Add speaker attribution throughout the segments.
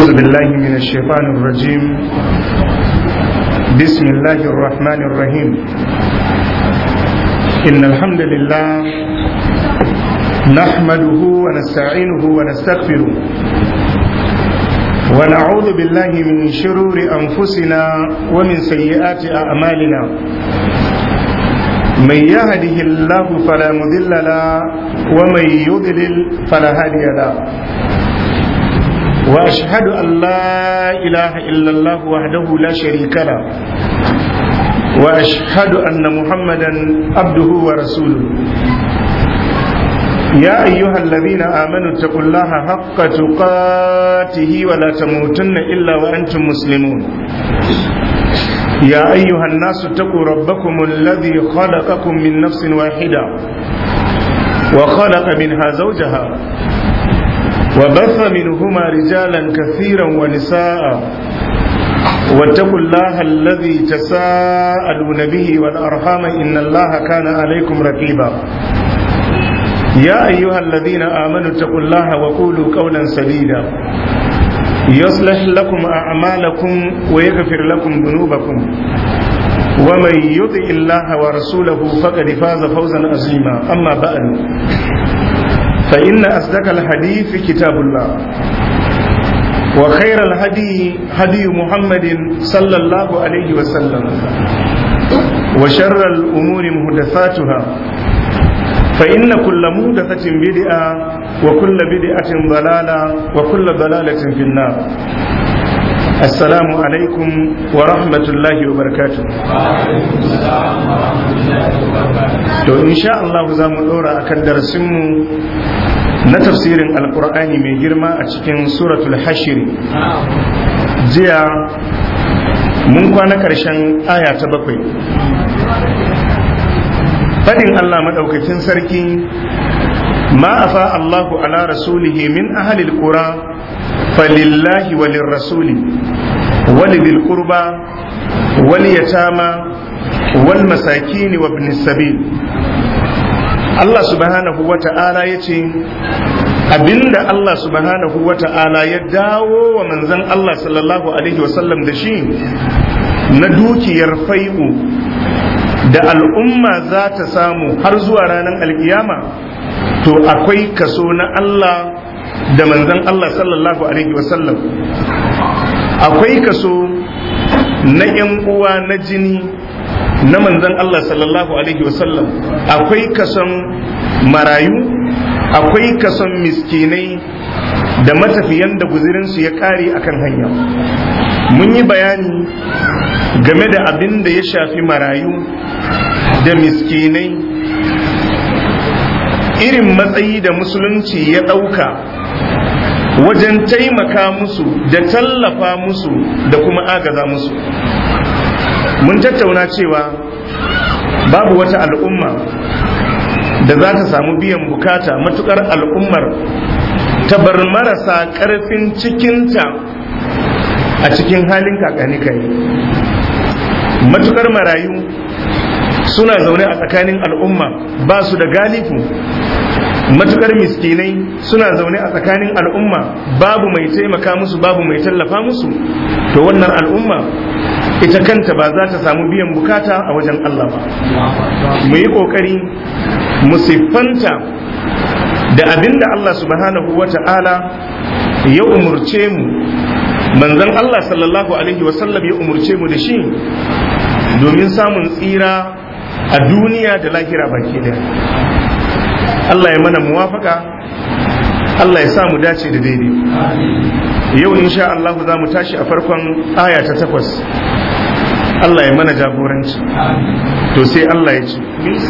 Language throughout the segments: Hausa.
Speaker 1: أعوذ بالله من الشيطان الرجيم بسم الله الرحمن الرحيم إن الحمد لله نحمده ونستعينه ونستغفره ونعوذ بالله من شرور أنفسنا ومن سيئات أعمالنا من يهده الله فلا مضل له ومن يضلل فلا هادي له واشهد ان لا اله الا الله وحده لا شريك له واشهد ان محمدا عبده ورسوله يا ايها الذين امنوا اتقوا الله حق تقاته ولا تموتن الا وانتم مسلمون يا ايها الناس اتقوا ربكم الذي خلقكم من نفس واحده وخلق منها زوجها وبث منهما رجالا كثيرا ونساء واتقوا الله الذي تساءلون به والارحام ان الله كان عليكم رقيبا يا ايها الذين امنوا اتقوا الله وقولوا قولا سديدا يصلح لكم اعمالكم ويغفر لكم ذنوبكم ومن يطع الله ورسوله فقد فاز فوزا عظيما اما بعد فإن أصدق الحديث كتاب الله وخير الهدي هدي محمد صلى الله عليه وسلم وشر الأمور محدثاتها فإن كل محدثة بدعة وكل بدعة ضلالة وكل ضلالة في النار السلام عليكم ورحمة الله وبركاته to insha Allah za mu ɗora akan darasinmu na tafsirin alkur'ani mai girma a cikin suratul hashir jiya mun kwana ƙarshen aya ta bakwai faɗin Allah maɗaukakin sarki ma afa Allahu ala rasulihi min ahalil qura falillahi walin rasuli walidil qurba wal yatama wal masakini wa ibn sabil Allah subhanahu wa ta'ala ya ce abinda Allah subhanahu wa ta'ala ya dawo wa manzan Allah sallallahu alaihi wasallam da shi na dukiyar fai'u da al'umma za ta samu har zuwa ranar alkiyama to akwai kaso na Allah da manzan Allah sallallahu alaihi wasallam akwai kaso na ‘yan uwa na jini na manzan Allah sallallahu alaihi wasallam akwai kason marayu akwai kason miskinai da matafiyan da guzirinsu ya kare akan hanya mun yi bayani game da abin da ya shafi marayu da miskinai irin matsayi da musulunci ya ɗauka wajen taimaka musu da tallafa musu da kuma agaza musu mun tattauna cewa babu wata al'umma da za ta samu biyan bukata matukar al'ummar ta bar marasa ƙarfin cikinta a cikin halin kakani kai matukar marayu suna zaune a tsakanin al'umma ba su da galifu matukar miskinai suna zaune a tsakanin al'umma babu mai taimaka musu babu mai tallafa musu to wannan al'umma ita kanta ba za ta samu biyan bukata a wajen Allah ba mu yi ƙoƙari mu siffanta da abin da Allah subhanahu wa ta'ala ya umurce mu manzon Allah sallallahu alaihi wasallam ya umurce mu da shi domin samun tsira a duniya da lahira baki daya Allah ya mana muwafaka Allah ya sa mu dace da daidai yau insha Allah za mu tashi a farkon aya ta takwas Allah ya mana jagoranci to sai Allah ya ce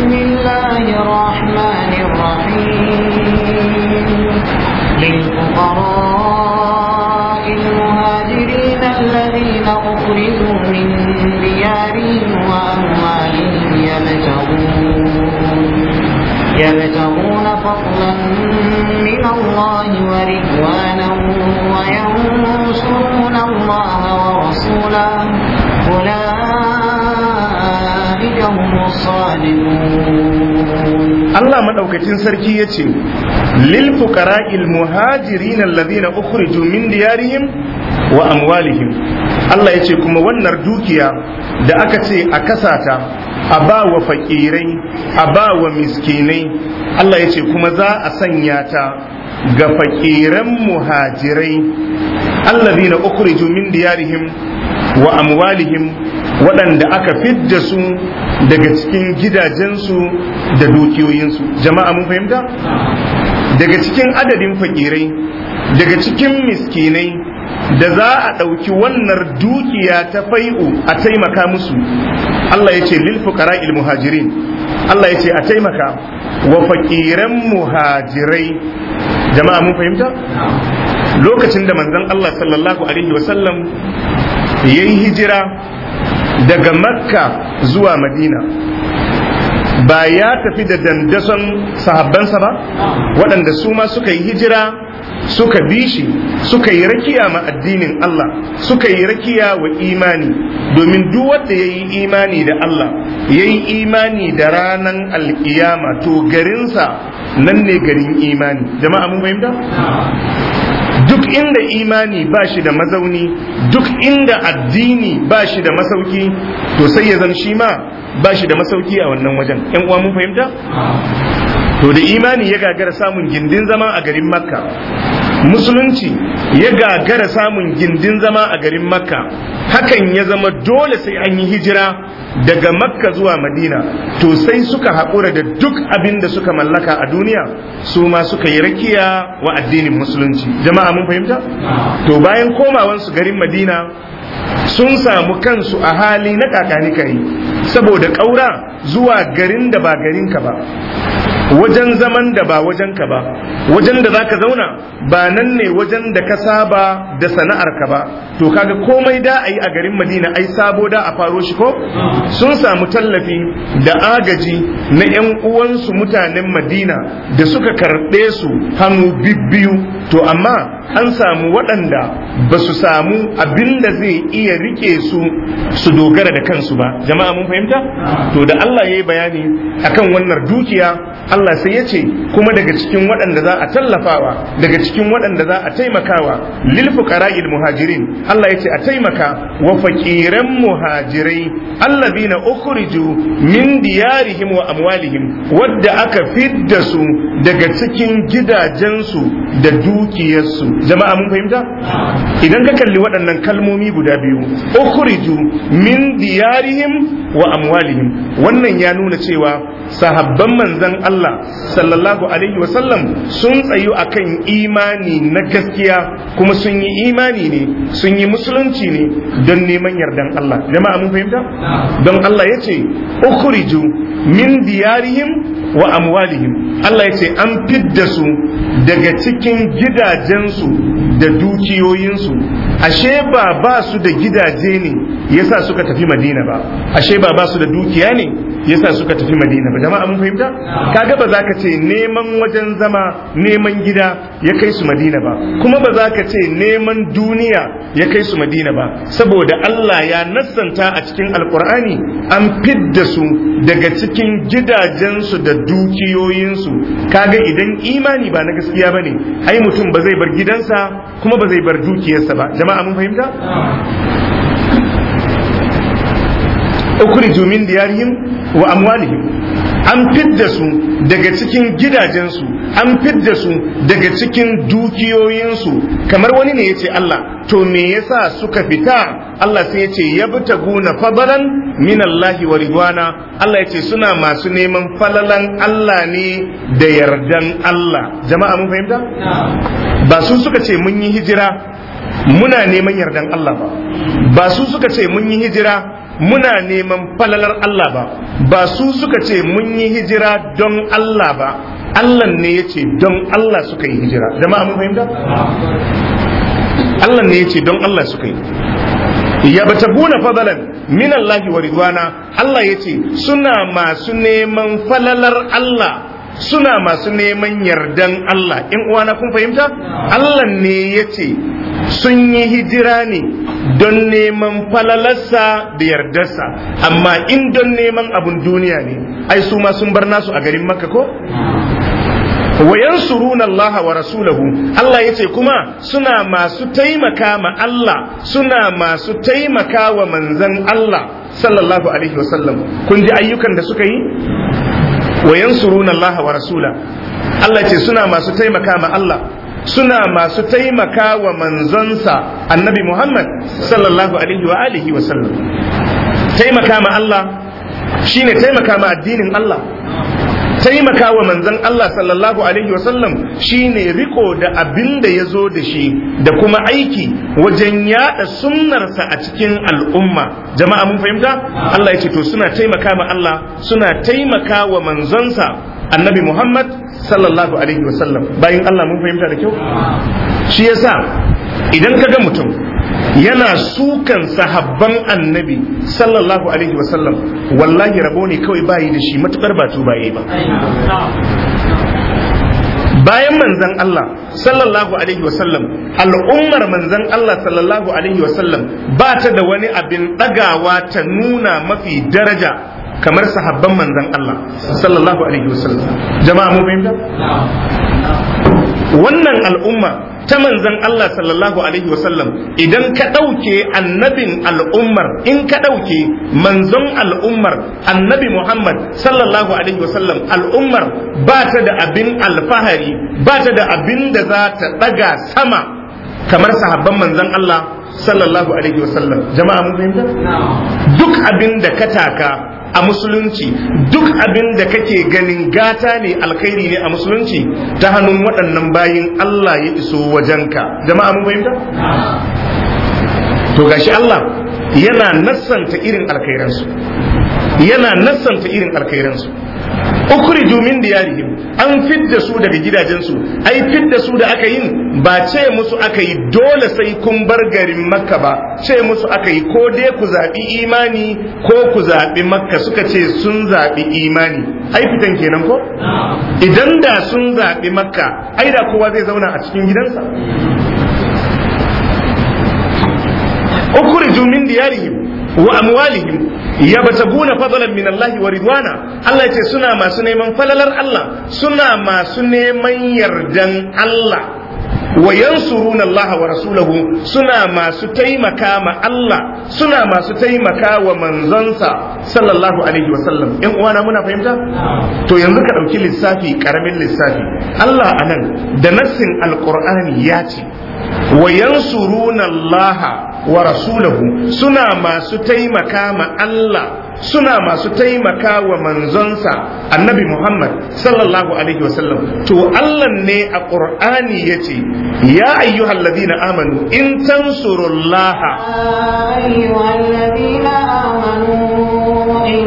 Speaker 2: للفقراء المهاجرين الذين أخرجوا من ديارهم وأموالهم يبتغون يبتغون فضلا من الله ورضوانا وينصرون الله ورسوله أولئك هم الصادقون
Speaker 1: Allah madaukakin sarki ya ce lil fuqara'il muhajirin alladhina ukhriju min diyarihim wa amwalihim Allah ya ce kuma wannan dukiya da aka ce a kasata a ba wa fakirai a ba wa miskinai Allah ya ce kuma za a sanya ta ga fakiran muhajirai allazina ukhriju min diyarihim wa amwalihim waɗanda aka fidda su daga cikin gidajensu da dukiyoyinsu jama'a mun fahimta daga cikin adadin fakirai daga cikin miskinai da za a ɗauki wannan dukiya ta fai'u a taimaka musu Allah ya ce lil fuqara il muhajirin Allah ya ce a taimaka wa fakiran muhajirai jama'a mun fahimta lokacin da manzon Allah sallallahu alaihi wasallam ya yi hijira daga makka zuwa madina ba ya tafi da dandason sahabbansa ba waɗanda su ma suka yi hijira suka bi shi suka yi rakiya ma addinin Allah suka yi rakiya wa imani domin duk wanda ya yi imani da Allah ya yi imani da ranan alkiyama to garinsa nan ne garin imani jama'a mun fahimta duk inda imani ba shi da mazauni duk inda addini ba shi da masauki to sai ya zan shi ma ba shi da masauki a wannan wajen yan uwa mun fahimta to da imani ya gagara samun gindin zama a garin makka musulunci ya gagara samun gindin zama a garin makka hakan ya zama dole sai an yi hijira daga makka zuwa madina to sai suka haƙura da duk abin da suka mallaka a duniya su ma suka yi rakiya wa addinin musulunci jama'a mun fahimta to bayan komawansu garin madina sun samu kansu a hali na kakani kai saboda ƙaura zuwa garin da ba garinka ba wajen zaman da ba wajenka ba wajen da zaka zauna ba nan ne wajen da ka saba da sana'arka ba to kaga komai da a yi a garin madina ai sabo da a faro shi ko sun samu tallafi da agaji na 'yan uwansu mutanen madina da suka karɓe su hannu bibbiyu to amma an samu waɗanda ba su samu abin da zai iya rike su su dogara da kansu ba jama'a mun fahimta to da Allah ya yi bayani akan wannan dukiya Allah sai ya ce kuma daga cikin waɗanda za a tallafawa daga cikin waɗanda za a taimakawa lil fuqara'il muhajirin Allah ya ce a taimaka wa faqiran muhajirai allazina ukhriju min diyarihim wa amwalihim wadda aka fidda su daga cikin gidajensu da dukiyarsu jama'a mun fahimta idan ka kalli waɗannan kalmomi guda biyu ukhriju min diyarihim wa amwalihim wannan ya nuna cewa sahabban manzan Allah sallallahu alaihi wasallam sun tsayu akan imani na gaskiya kuma sun yi imani ne sun yi musulunci ne don neman yardan Allah jama'a mun fahimta don Allah ya ce ukhriju min diyarihim wa amwalihim Allah ya ce an fidda su daga cikin gidajensu da dukiyoyinsu ashe ba ba su da gidaje ne yasa suka tafi madina ba ashe ba ba su da dukiya ne yasa suka tafi madina ba jama'a mun fahimta kaga ba za ka ce neman wajen zama neman gida ya kai su madina ba kuma ba za ka ce neman duniya ya kai su madina ba saboda Allah ya nassanta a cikin alkur'ani an fidda su daga cikin gidajensu da dukiyoyinsu kaga idan imani ba na gaskiya bane ai mutum ba zai bar gidansa kuma ba zai bar dukiyarsa ba jama'a mun fahimta ukhriju min diyarihim wa amwalihim an fidda su daga cikin gidajensu an fidda su daga cikin dukiyoyinsu kamar wani ne yace Allah to me yasa suka fita Allah sai yace yabtaguna fadalan min Allah wa ridwana Allah yace suna masu neman falalan Allah ne da yardan Allah jama'a mun fahimta ba su suka ce mun yi hijira muna neman yardan Allah ba ba su suka ce mun yi hijira muna neman falalar Allah ba ba su suka ce mun yi hijira don Allah ba Allah ne ya ce don Allah suka yi hijira jama'a mun fahimta Allah ne ya ce don Allah suka yi ya bata buna fadalan min Allah wa ridwana Allah ya ce suna masu neman falalar Allah suna masu neman yardan Allah in uwana kun fahimta Allah ne ya ce sun yi hijira ne don neman falalarsa da yardarsa amma in don neman abun duniya ne ai su ma sun bar nasu a garin makka ko wa yansuruna Allah wa rasulahu Allah yace kuma suna masu taimaka ma Allah suna masu taimaka wa manzon Allah sallallahu alaihi wasallam kun ji ayyukan da suka yi wa yansuruna Allah wa rasula Allah ce suna masu taimaka ma Allah suna masu taimaka wa manzonsa annabi Muhammad sallallahu alaihi wa alihi wa sallam taimaka ma Allah shine taimaka ma addinin Allah taimaka wa manzon Allah sallallahu alaihi wa sallam shine riko da abin da ya zo da shi da kuma aiki wajen yada sunnarsa a cikin al'umma jama'a mun fahimta Allah ya ce to suna taimaka ma Allah suna taimaka wa manzonsa annabi Muhammad sallallahu alaihi wasallam bayan Allah mun fahimta da kyau shi yasa idan ka ga mutum yana sukan sahabban annabi sallallahu alaihi wasallam wallahi rabo ne kawai bayi da shi matukar ba tubaye ba bayan manzan Allah sallallahu alaihi wasallam al'ummar manzan Allah sallallahu alaihi wasallam ba ta da wani abin ɗagawa ta nuna mafi daraja kamar sahabban manzan Allah sallallahu alaihi wasallam jama'a mu fahimta wannan al'umma ta manzan Allah sallallahu alaihi wasallam idan ka ɗauke annabin al'ummar in ka ɗauke manzon al'ummar annabi Muhammad sallallahu alaihi wasallam al'ummar ba ta da abin alfahari ba ta da abin da za ta ɗaga sama kamar sahabban manzan Allah sallallahu alaihi wasallam jama'a mun fahimta duk abin da ka taka a musulunci duk abin da kake ganin gata ne alkhairi ne a musulunci ta hannun waɗannan bayin Allah ya iso wajenka jama'a mun fahimta to gashi Allah yana nassanta irin alkhairansu yana nassanta irin alkhairansu ukhriju min diyarihim an fidda su daga gidajensu ai fidda su da aka yin ba ce musu aka yi dole sai kun bar garin makka ba ce musu aka yi ko dai ku zaɓi imani ko ku zaɓi makka suka ce sun zaɓi imani ai fitan kenan ko idan da sun zaɓi makka ai da kowa zai zauna a cikin gidansa ukhriju min diyarihim wa amwalihim yabtaguna fadlan min Allah wa ridwana Allah yace suna masu neman falalar Allah suna masu neman yardan Allah wa yansuruna Allah wa rasulahu suna masu taimaka ma Allah suna masu taimaka wa manzonsa sallallahu alaihi wa sallam yan uwana muna fahimta to yanzu ka dauki lissafi karamin lissafi Allah anan da nassin alqur'ani ya ce wa yansuruna Allah wa rasulahu suna masu taimaka ma Allah suna masu taimaka wa manzonsa annabi Muhammad sallallahu alaihi wasallam to Allah ne a Qur'ani yace ya ayyuhal ladina amanu in tansurullaha
Speaker 2: ayyuhal ladina amanu in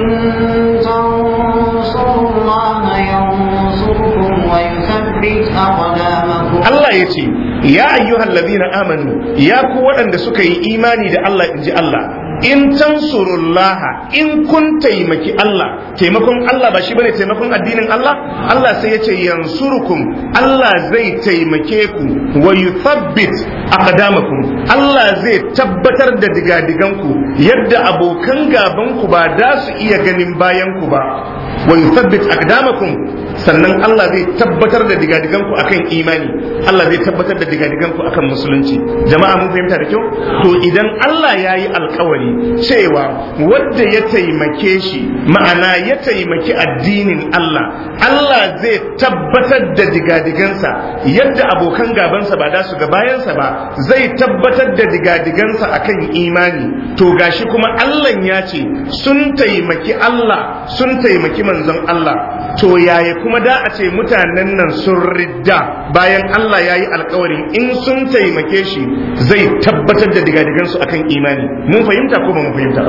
Speaker 2: tansurullaha yansurkum wa yuthabbit aqdamakum
Speaker 1: Allah yace ya ayyuhal ladina amanu ya ku waɗanda suka yi imani da Allah inji Allah in tansurullaha in kun taimaki Allah taimakon Allah ba shi bane taimakon addinin Allah Allah sai ya ce yansurukum Allah zai taimake ku wa yuthabbit aqdamakum Allah zai tabbatar da digadiganku yadda abokan gaban ku ba da su iya ganin bayan ku ba wa yuthabbit aqdamakum sannan Allah zai tabbatar da digadiganku akan imani Allah zai tabbatar da digadiganku akan musulunci jama'a mun fahimta da kyau to idan Allah ya yi alkawari cewa wadda ya taimake shi ma'ana ya taimaki addinin Allah Allah zai tabbatar da digadigansa yadda abokan gabansa ba da su ga bayansa ba zai tabbatar da digadigansa akan imani to gashi kuma Allah ya ce sun taimaki Allah sun taimaki manzon Allah to yaya kuma da a ce mutanen nan sun ridda bayan Allah ya yi alkawarin in sun taimake shi zai tabbatar da digadigansu akan imani mun fahimta ko ba mun fahimta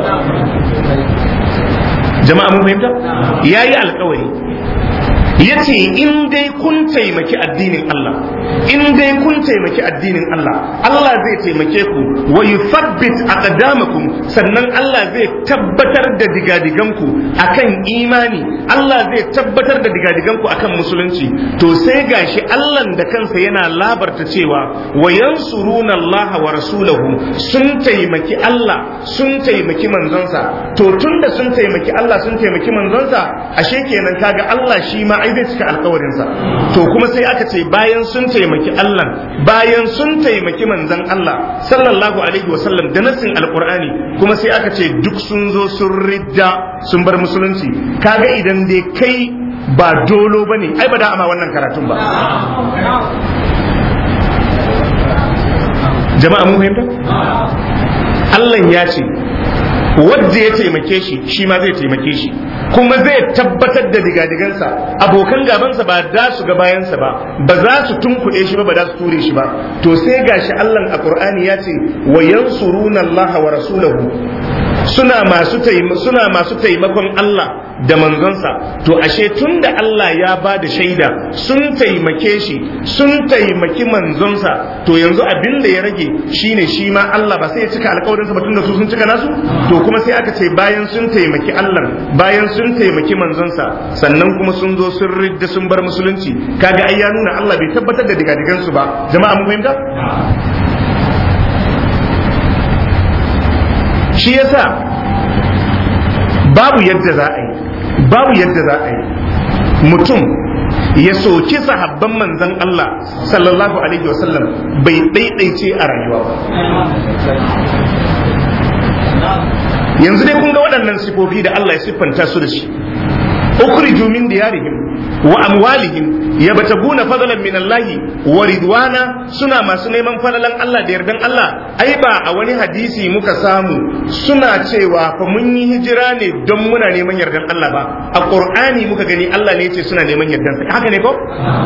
Speaker 1: jama'a mun fahimta ya yi alkawari ya ce in dai kun taimaki addinin Allah in dai kun taimaki addinin Allah Allah zai taimake ku wa yuthabbit aqdamakum sannan Allah zai tabbatar da digadiganku akan imani Allah zai tabbatar da digadiganku akan musulunci to sai gashi Allah da kansa yana labarta cewa wa yansuruna Allah wa rasulahu sun taimaki Allah sun taimaki manzonsa to tunda sun taimaki Allah sun taimaki manzonsa ashe kenan kaga Allah shi ma ai zai cika alkawarinsa to kuma sai aka ce bayan sun taimaki Allah bayan sun taimaki manzon Allah sallallahu alaihi wasallam da nassin alqur'ani kuma sai aka ce duk sun zo sun ridda sun bar musulunci kaga idan dai kai ba dolo bane ai ba da ama wannan karatun ba jama'a mun fahimta Allah ya ce wadda ya taimake shi shi ma zai taimake shi kuma zai tabbatar da digadigansa abokan gabansa ba da su ga bayansa ba ba za su tunkuɗe shi ba ba za su ture shi ba to sai gashi Allah a Qur'ani ya ce wa yansuruna Allah wa rasulahu suna masu suna masu taimakon Allah da manzonsa to ashe tunda Allah ya ba da shaida sun taimake shi sun taimaki manzonsa to yanzu abin da ya rage shine shi ma Allah ba sai ya cika alƙawarinsa ba tunda su sun cika nasu to kuma sai aka ce bayan sun taimaki Allah bayan sun taimaki manzonsa sannan kuma sun zo sun ridda sun bar musulunci kaga ai ya nuna Allah bai tabbatar da digadigansu ba jama'a mun fahimta shi yasa babu yadda za a yi babu yadda za a yi mutum ya soki sahabban manzan Allah sallallahu alaihi wasallam bai ɗaiɗaice a rayuwa ba yanzu dai kun ga waɗannan sifofi da Allah ya siffanta su da shi ukhriju min diyarihim wa amwalihim yabtaguna fadlan min Allah wa ridwana suna masu neman falalan Allah da yardan Allah ai ba a wani hadisi muka samu suna cewa fa mun yi hijira ne don muna neman yardan Allah ba a Qur'ani muka gani Allah ne yace suna neman yardan sa haka ne ko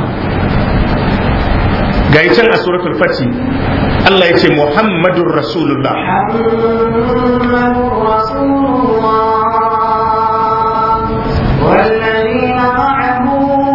Speaker 1: ga can a suratul fati Allah yace Muhammadur Rasulullah
Speaker 2: محمد رسول الله والذين معه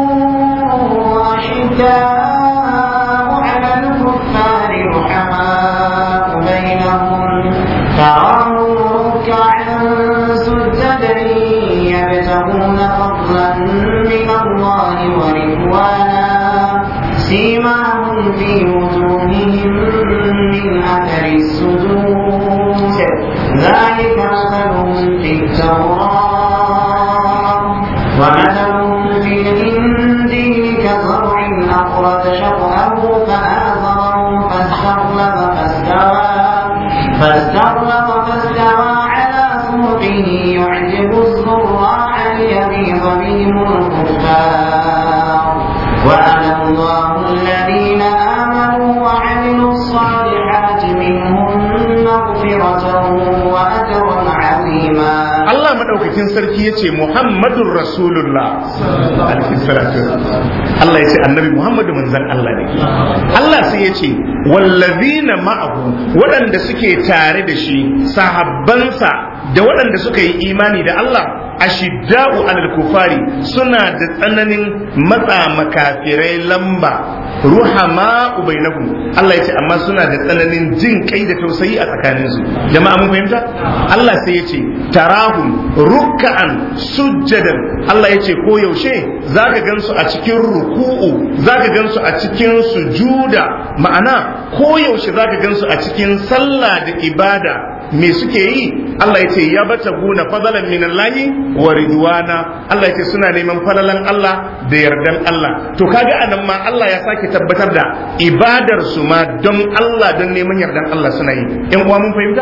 Speaker 2: أشداء على الكفار رحماء بينهم تراهم ركعا سجدا يبتغون فضلا من الله ورضوانا سيماهم في وجوههم من أثر السجود ذلك مثلهم في التوراة ومثلهم في الإنجيل كزرع أخرج شطأه فآزره فاستغلظ فاستوى فاستغلظ فاستوى على سوقه يعجب الزراع ليغيظ بهم الكفار وعلى الله الذين آمنوا وعملوا الصالحات منهم مغفرة وأجرا عظيما
Speaker 1: Allah madaukakin sarki ya ce Muhammadun Rasulullah alaihi salatu Allah ya ce annabi Muhammadu manzan Allah ne Allah sai ya ce wallazina ma'ahu waɗanda suke tare da shi sahabbansa da waɗanda suka yi imani da Allah ashidda'u alal kufari suna da tsananin matsa makafirai lamba ruhama bainahum Allah ya ce amma suna da tsananin jin kai da tausayi a tsakaninsu jama'a mun fahimta Allah sai ya ce tarahum rukka'an sujjadan Allah ya ce ko yaushe zaka gansu a cikin ruku'u zaka gansu a cikin sujuda ma'ana ko yaushe zaka gansu a cikin sallah da ibada me suke yi Allah ya ce ya bata guna fadalan min Allah wa ridwana Allah ya ce suna neman falalan Allah da yardan Allah to kaga anan ma Allah ya sake tabbatar da ibadar su ma don Allah don neman yardan Allah suna yi yan uwa mun fahimta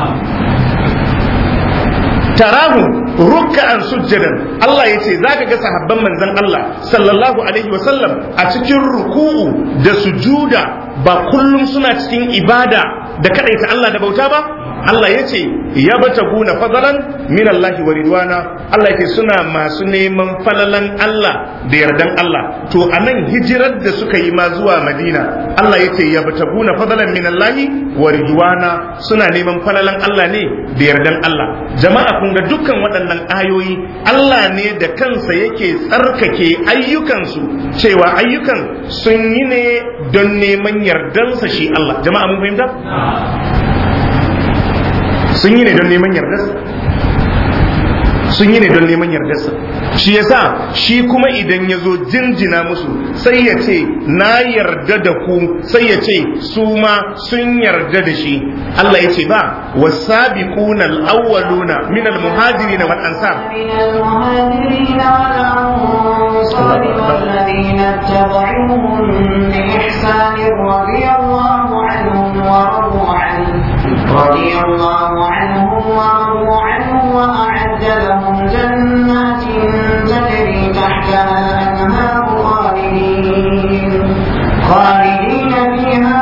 Speaker 1: tarahu ruk'an sujjadan Allah ya ce zaka ga sahabban manzon Allah sallallahu alaihi wasallam a cikin ruku'u da sujuda ba kullum suna cikin ibada da kadaita Allah da bauta ba Allah ya ce ya bata guna fadalan min Allah wa ridwana Allah ya ce suna masu neman falalan Allah da yardan Allah to anan hijirar da suka yi ma zuwa Madina Allah ya ce ya bata guna fadalan min Allah wa ridwana suna neman falalan Allah ne da yardan Allah jama'a kun ga dukkan waɗannan ayoyi Allah ne da kansa yake tsarkake ayyukansu cewa ayyukan sun yi ne don neman yardansa shi Allah jama'a mun fahimta sun yi ne don neman yardarsa sun yi ne don neman yardarsa shi yasa shi kuma idan ya zo jinjina musu sai ya ce na yarda da ku sai ya ce su ma sun yarda da shi Allah ya ce ba wasabiquna al-awwaluna min al-muhajirin wal ansar
Speaker 2: من المهاجرين والأنصار والذين اتبعوهم بإحسان رضي الله عنهم ورضوا عنه رضي الله عنهم ورضوا عنه وأعد لهم جنات تجري تحتها الأنهار خالدين خالدين فيها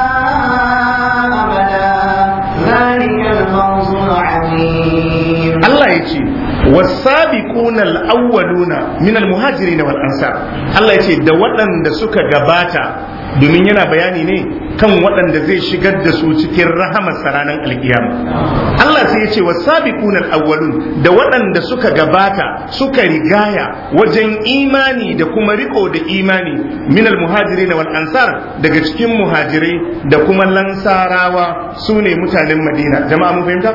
Speaker 2: أبدا ذلك الفوز العظيم
Speaker 1: Allah ya ce wasabiquna al-awwaluna min al-muhajirin wal ansar Allah ya ce da waɗanda suka gabata domin yana bayani ne kan waɗanda zai shigar da su cikin rahamar ranar alkiyama Allah sai ya ce wasabiquna al-awwalun da waɗanda suka gabata suka rigaya wajen imani da kuma riko da imani min al-muhajirin wal ansar daga cikin muhajirai da kuma lansarawa sune mutanen Madina jama'a mun fahimta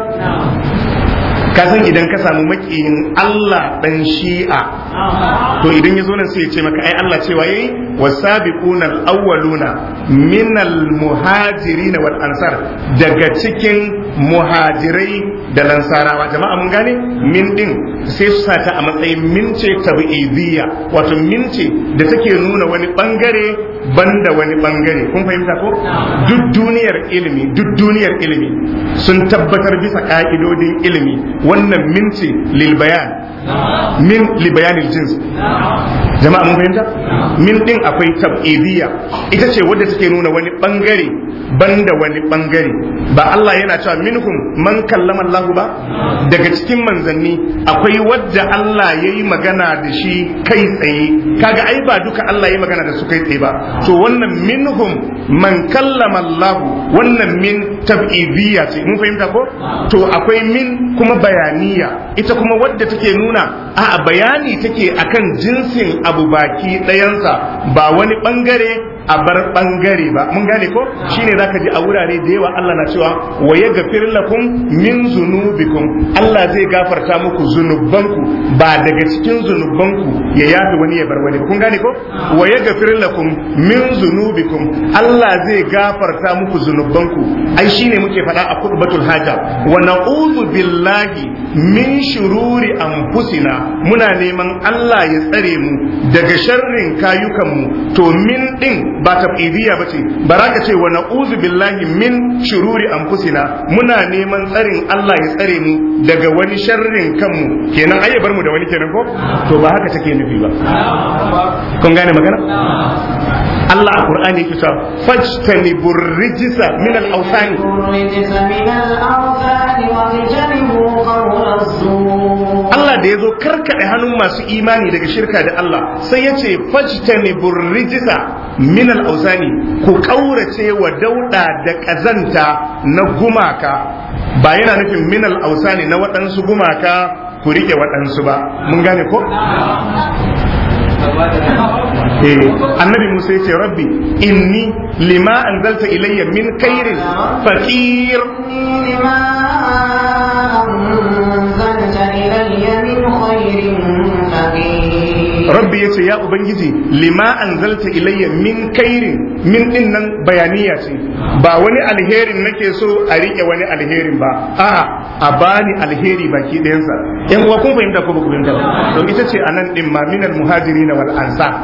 Speaker 1: ka san idan ka samu makiyin Allah dan shi'a to idan ya zo nan sai ya ce maka ai Allah cewa yayi wasabiquna al-awwaluna min al-muhajirin wal ansar daga cikin muhajirai da lansarawa jama'a mun gane min din sai su sata a matsayin min ce tabi'idiyya wato min ce da take nuna wani bangare banda wani bangare kun fahimta ko duk duniyar ilimi duk duniyar ilimi sun tabbatar bisa ka'idodin ilimi wannan min ce lil bayan min li bayanil jins jama'a mun fahimta min din akwai tab'idiyya ita ce wadda take nuna wani bangare banda wani bangare ba Allah yana cewa minhum man kallama Allah ba daga cikin manzanni akwai wadda Allah ya yi magana da shi kai tsaye kaga ai ba duka Allah ya yi magana da su kai tsaye ba to wannan minhum man kallama Allah wannan min tab'idiyya ce mun fahimta ko to akwai min kuma bayaniya ita kuma wadda take nuna a bayani take akan jinsin abu baki ɗayansa ba wani bangare a bar bangare ba mun gane ko shine zaka ji a wurare da yawa Allah na cewa wa yaghfir lakum min zunubikum Allah zai gafarta muku zunubanku ba daga cikin zunubanku ya yafi wani ya bar wani kun gane ko wa yaghfir lakum min zunubikum Allah zai gafarta muku zunubanku ai shine muke faɗa a khutbatul haja wa na'udhu billahi min shururi anfusina muna neman Allah ya tsare mu daga sharrin kayukanmu to min din ba tabidiyya bace baraka ce wa na'udhu billahi min shururi anfusina muna neman tsarin Allah ya tsare mu daga wani sharrin kanmu kenan ai bar mu da wani kenan ko to ba haka take nufi ba kun gane magana Allah a Qur'ani yake cewa fajtanibur rijsa min al-awsani
Speaker 2: الرجس من الأوثان واجتنبوا قول الزور
Speaker 1: Allah da ya zo karkaɗe hannun masu imani daga shirka da Allah sai ya ce fajtanibur rijsa min al-awsani ku kaurace wa dauda da kazanta na gumaka ba yana nufin min al-awsani na waɗansu gumaka ku rike waɗansu ba mun gane ko Eh, annabi Musa ya ce rabbi inni lima anzalta ilayya min khairin faqir
Speaker 2: إني لما أنزلت إلي من خير فقير
Speaker 1: rabbi ya ce ya ubangiji lima anzalta ilayya min kairin min din nan bayaniya ce ba wani alherin nake so a rike wani alherin ba a a bani alheri baki ɗayansa yan uwa kun fahimta ko ba ku fahimta ba to ita ce anan din ma minal muhajirin wal ansar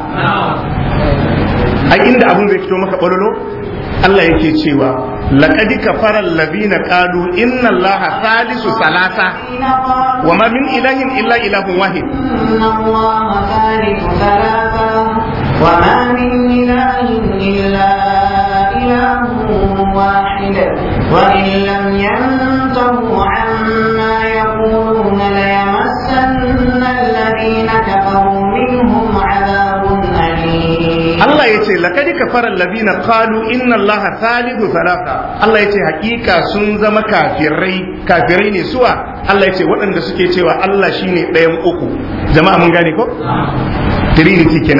Speaker 1: ai inda abun zai fito maka bololo Allah yake cewa laqad kafara alladhina qalu inna allaha thalithu salasa
Speaker 2: الذين قالوا
Speaker 1: wa ma min ilahin illa ilahun wahid
Speaker 2: إن الله ثالث ثلاثة وما من إله إلا إله واحد وإن لم ينتهوا عما يقولون ليمسن الذين كفروا منهم عذاب أليم
Speaker 1: Allah ya ce laqad kafara alladhina qalu inna allaha thalithu thalatha Allah ya ce hakika sun zama kafirai kafirai ne suwa Allah ya ce waɗanda suke cewa Allah shine ɗayan uku jama'a mun gane ko trinity kenan ko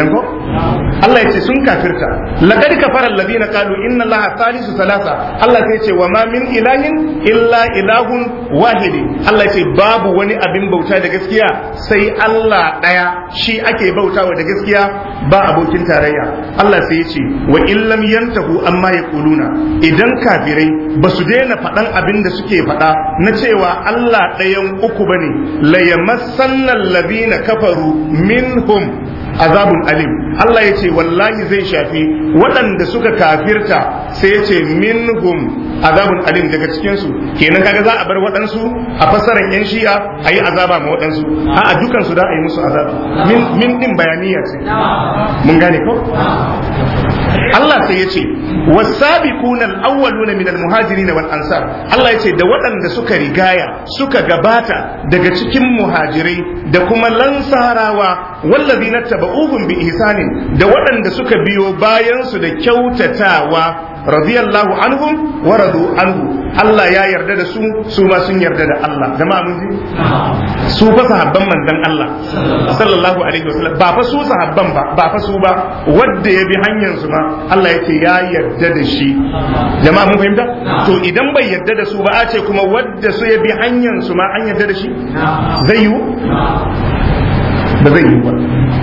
Speaker 1: Allah ya ce sun kafirta laqad kafara alladhina qalu inna allaha thalithu thalatha Allah sai ya ce wa ma min ilahin illa ilahun wahidi Allah ya ce babu wani abin bauta da gaskiya sai Allah daya shi ake bautawa da gaskiya ba abokin tarayya Allah sai ya ce wa illam yantahu amma yaquluna idan kafirai ba su daina faɗan abin da suke faɗa na cewa Allah ɗayan uku bane la yamassanna alladhina kafaru minhum azabun alim Allah ya ce wallahi zai shafi waɗanda suka kafirta sai ya ce minhum azabun alim daga cikinsu kenan kaga za a bar waɗansu a fassarar yan shi'a a yi azaba ma waɗansu a a dukansu da a yi musu azaba min min din bayaniya ce mun gane ko Allah sai ya ce wasabiquna al-awwaluna min al-muhajirin wal ansar Allah ya ce da waɗanda suka rigaya suka gabata daga cikin muhajirai da kuma lansarawa wallazina tabauhum bi ihsanin da waɗanda suka biyo bayan su da kyautatawa radiyallahu anhum wa radu anhu Allah ya yarda da su su ma sun yarda da Allah jama'a mun ji su fa sahabban manzon Allah sallallahu alaihi wasallam ba fa su sahabban ba ba fa su ba wanda ya bi hanyar su ma Allah yake ya yarda da shi jama'a mun fahimta to idan bai yarda da su ba a ce kuma wanda su ya bi hanyar su ma an yarda da shi zai yiwu ba zai yiwu ba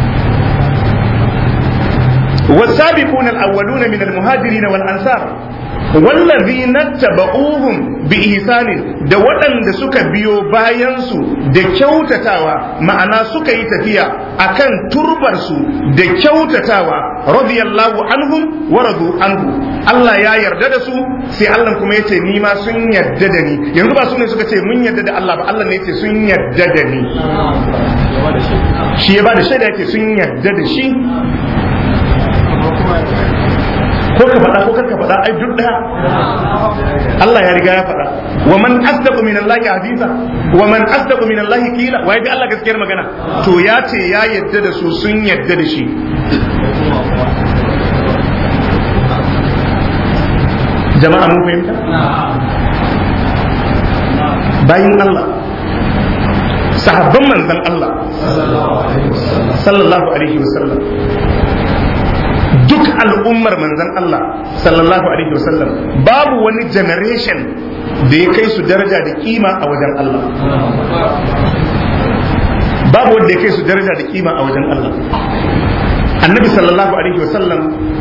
Speaker 1: والسابقون الأولون من المهاجرين والأنصار والذين اتبعوهم بإحسان da waɗanda suka biyo bayansu da kyautatawa ma'ana suka yi tafiya akan turbarsu da kyautatawa radiyallahu anhum wa radu anhu Allah ya yarda da su sai Allah kuma yace ni ma sun yarda da ni yanzu ba su ne suka ce mun yarda da Allah ba Allah ne yace sun yarda da ni shi ya ba da shaida yake sun yarda da shi ko ka faɗa ko kar ka faɗa ai duk ɗaya Allah ya riga ya faɗa wa man asdaqu min Allah hadisa wa man asdaqu min Allah qila wa yaji Allah gaskiyar magana to ya ce ya yadda da su sun yadda da shi jama'a mun fahimta bayin Allah sahabban manzon Allah sallallahu alaihi wasallam duk al'ummar manzan Allah sallallahu alaihi wasallam babu wani generation da ya kai su daraja da kima a wajen Allah babu wanda ya kai su daraja da kima a wajen Allah annabi sallallahu alaihi wasallam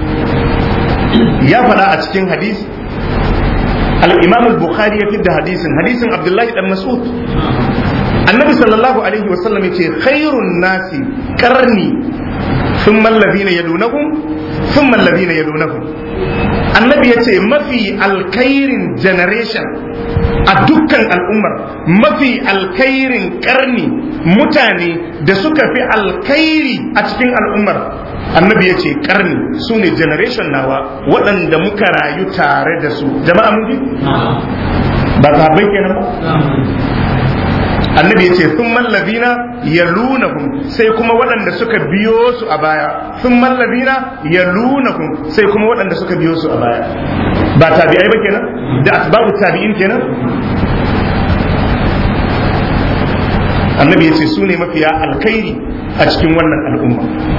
Speaker 1: ya faɗa a cikin hadisi al-imam al-bukhari ya fidda hadisin hadisin abdullahi dan mas'ud annabi sallallahu alaihi wasallam ya ce khairun nasi karni ثم الذين يلونهم ثم الذين يلونهم annabi ya ce mafi alkairin generation a dukkan al'ummar mafi alkairin karni mutane da suka fi alkairi a cikin al'ummar annabi ya ce karni su ne generation nawa waɗanda muka rayu tare da su jama'a mun ji ba sahabbai kenan ba annabi ya ce sun mallazina ya lunahum sai kuma waɗanda suka biyo su a baya sun mallazina ya lunahum sai kuma waɗanda suka biyo su a baya ba tabi'ai ba kenan da asbabu tabi'in kenan annabi ya ce su ne mafiya alkhairi a cikin wannan al'umma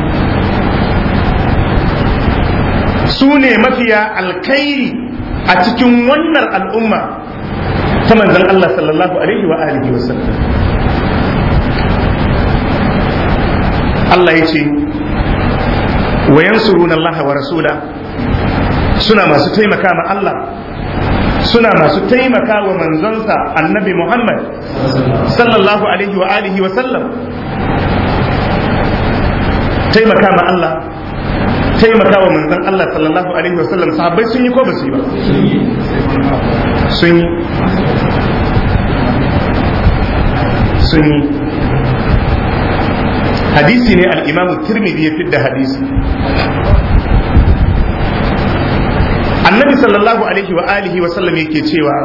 Speaker 1: su ne mafiya alkhairi a cikin wannan al'umma ta manzan Allah sallallahu alaihi wa alihi wa sallam Allah ya ce wa yansuruna Allah wa rasula suna masu taimaka ma Allah suna masu taimaka wa manzonsa annabi Muhammad sallallahu alaihi wa alihi wa sallam taimaka ma Allah taimaka wa manzon Allah sallallahu alaihi wa sallam sahabbai sun yi ko ba su yi ba sun yi sun yi hadisi ne al'imamu tirmidhi ya fidda hadisi annabi sallallahu alaihi wa alihi wa sallam yake cewa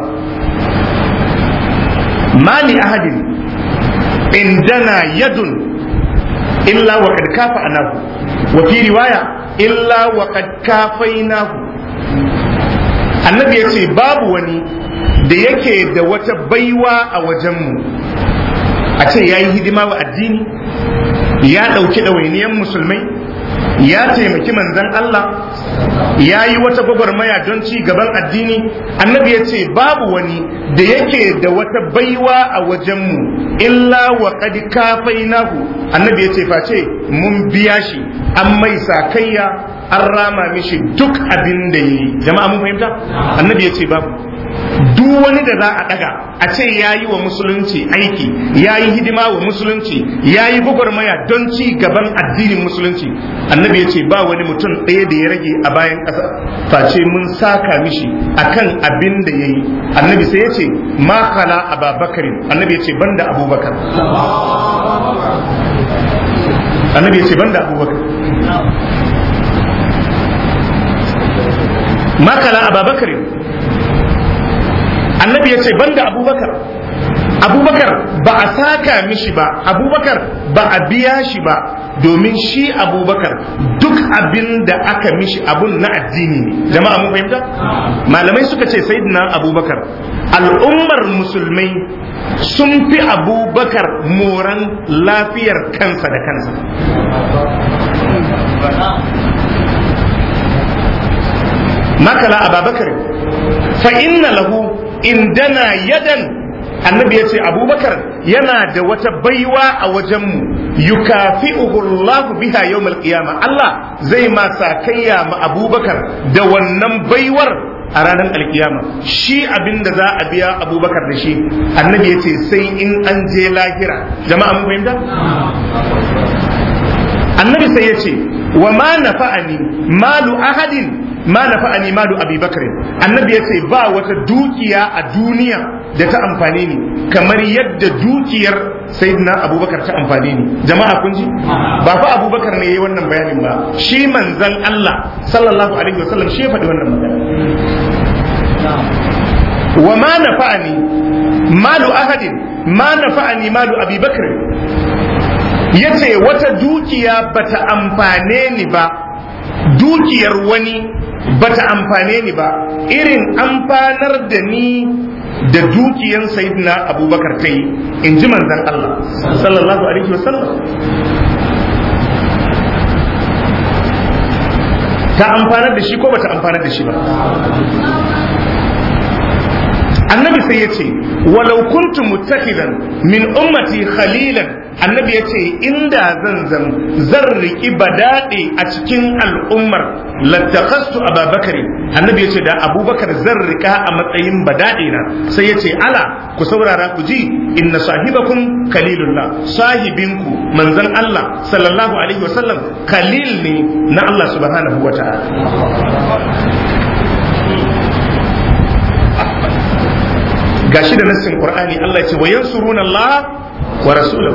Speaker 1: mali ahadin indana yadun illa wa kad kafa anahu wa fi riwaya illa wa kad kafainahu annabi ya ce babu wani da yake da wata baiwa a wajenmu a ce ya yi hidima wa addini ya ɗauki ɗawainiyar musulmai ya taimaki manzan Allah ya yi wata gwagwarmaya don ci gaban addini annabi ya ce babu wani da yake da wata baiwa a wajenmu illa wa qad kafainahu annabi ya ce face mun biya shi an mai sakayya an rama mishi duk abin da yayi jama'a mun fahimta annabi ya ce babu duk wani da za a daga a ce ya yi wa musulunci aiki ya yi hidima wa musulunci ya yi gwagwarmaya don ci gaban addinin musulunci annabi ya ce ba wani mutum ɗaya da ya rage a bayan ƙasa face mun saka mishi akan abin da ya yi annabi sai ya ce ma khala ababakarin annabi ya ce banda abubakar annabi ya ce banda abubakar ma khala ababakarin annabi ya ce banda abubakar abubakar ba a saka mishi ba abubakar ba a biya shi ba domin shi abubakar duk abin da aka mishi abun na addini ne jama'a mun fahimta malamai suka ce sayyidina abubakar al'ummar musulmai sun fi abubakar moran lafiyar kansa da kansa makala ababakar fa inna lahu indana yadan annabi ya ce abubakar yana da wata baiwa a wajenmu yukafi'uhu Allah biha yawmal qiyama Allah zai ma sakayya ma abubakar da wannan baiwar a ranar alkiyama shi abin da za a biya abubakar da shi annabi ya ce sai in an je lahira jama'a mun fahimta annabi sai ya ce wa ma nafa'ani malu ahadin ma nafa'ani malu abi bakr annabi yace ba wata dukiya a duniya da ta amfane ni kamar yadda dukiyar sayyidina abubakar ta amfane ni jama'a kun ji ba fa abubakar ne yayi wannan bayanin ba shi manzon Allah sallallahu alaihi wasallam shi ya faɗi wannan magana wa ma nafa'ani malu ahadin ma nafa'ani malu abi bakr yace wata dukiya bata amfane ni ba dukiyar wani bata amfane ni ba irin amfanar da ni da dukiyan sayyidina abubakar ta yi in ji manzan Allah sallallahu alaihi wasallam ta amfanar da shi ko bata amfanar da shi ba annabi sai ya ce walau kuntu muttakidan min ummati khalilan annabi ya ce inda zan zan zan riƙi badaɗe a cikin al'ummar lattakhastu ababakar annabi ya ce da abubakar zan riƙa a matsayin badaɗe na sai ya ce ala ku saurara ku ji inna sahibakum kalilullah sahibinku manzon Allah sallallahu alaihi wasallam kalil ne na Allah subhanahu wa ta'ala gashi da nassin qur'ani Allah ya ce wa yansuruna Allah wa rasulahu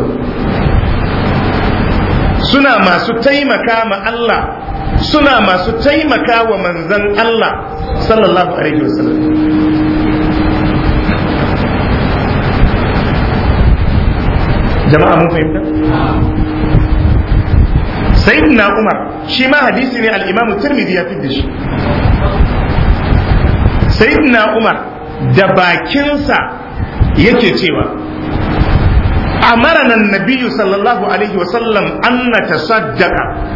Speaker 1: suna masu taimaka ma Allah suna masu taimaka wa manzan Allah sallallahu alaihi wasallam jama'a mun fahimta sayyidina Umar shi ma hadisi ne al-Imam Tirmidhi ya fidda shi sayyidina Umar da bakinsa yake cewa أمرنا النبي صلى الله عليه وسلم أن نتصدق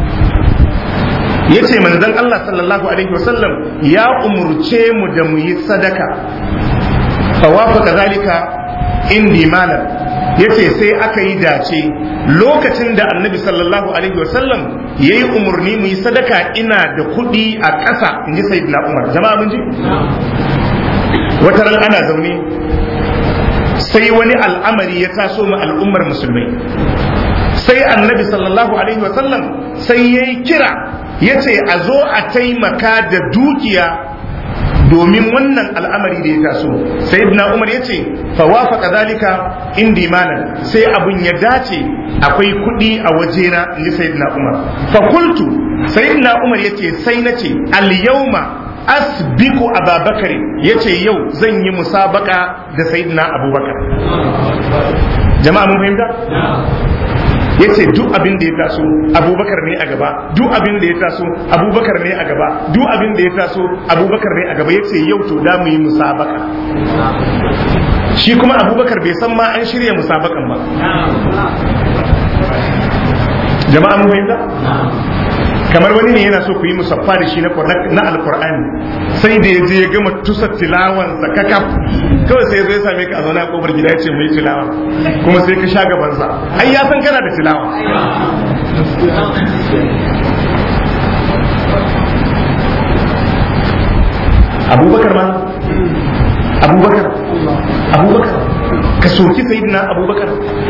Speaker 1: yace manzon Allah sallallahu alaihi wasallam ya umurce mu da mu yi sadaka fa wafaqa zalika indi malam yace sai aka yi dace lokacin da annabi sallallahu alaihi wasallam yayi umurni mu yi sadaka ina da kuɗi a ƙasa inji sayyidina Umar jama'a mun ji wata ran ana zaune sai wani al'amari ya taso ma al'ummar musulmai sai annabi sallallahu alaihi wasallam sai ya yi kira ya ce a zo a taimaka da dukiya domin wannan al'amari da ya taso sai ibn umar ya ce fawafa kazalika indi malan sai abun ya dace akwai kuɗi a wajena in ji sayyidina umar fakultu sayyidina umar ya ce sai na ce al yawma asbiku ababakar ya ce yau zan yi musabaka da sayyidina abubakar jama'a mun fahimta ya ce duk abin da ya taso abubakar ne a gaba duk abin da ya taso abubakar ne a gaba duk abin da ya taso abubakar ne a gaba ya ce yau to da mu yi musabaka shi kuma abubakar bai san ma an shirya musabakan ba jama'a mun fahimta kamar wani ne yana so ku yi musaffa da shi na na alqur'ani sai da ya je ya gama tusa tilawansa kakaf kawai sai ya zo ya same ka a zaune a kofar gida ya ce mu yi tilawa kuma sai ka sha gabansa ai ya san kana da tilawa abubakar ma abubakar abubakar ka soki sayidina abubakar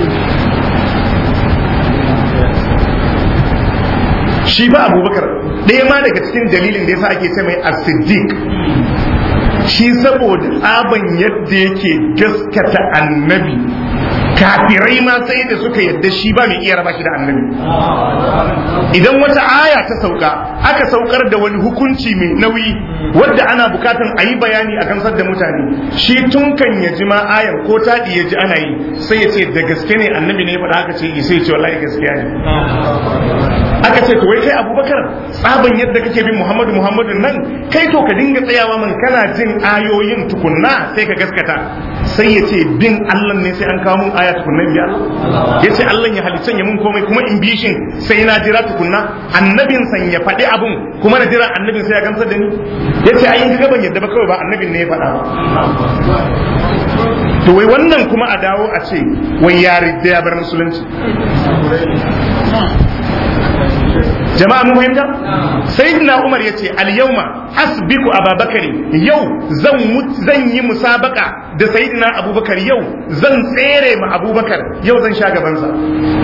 Speaker 1: shi ba abubakar ɗaya ma daga cikin dalilin da yasa ake ce mai as-siddiq shi saboda tsaban yadda yake gaskata annabi kafirai ma sai da suka yadda shi ba mai iya raba shi da annabi idan wata aya ta sauka aka saukar da wani hukunci mai nauyi wadda ana bukatan a yi bayani a gamsar da mutane shi tun kan ya ji ma ayan ko taɗi ya ji ana yi sai ya ce da gaske ne annabi ne ya faɗa aka ce sai ya ce wallahi gaskiya ne aka ce to wai kai abubakar tsaban yadda kake bin muhammadu muhammadu nan kai to ka dinga tsayawa man kana jin ayoyin tukunna sai ka gaskata sai ya ce bin allah ne sai an kawo mun aya tukunna biya ya ce allah ya halicce ya mun komai kuma in bishin sai na jira tukunna annabin san ya faɗi abun kuma na jira annabin sai ya gamsar da ni ya ce ayin ga ban yadda ba kawai ba annabin ne ya faɗa ba to wai wannan kuma a dawo a ce wai ya da ya bar musulunci jama'a mun fahimta sayyidina umar yace al yawma asbiku ababakari yau zan zan yi musabaka da sayyidina abubakar yau zan tsere ma abubakar yau zan sha gaban sa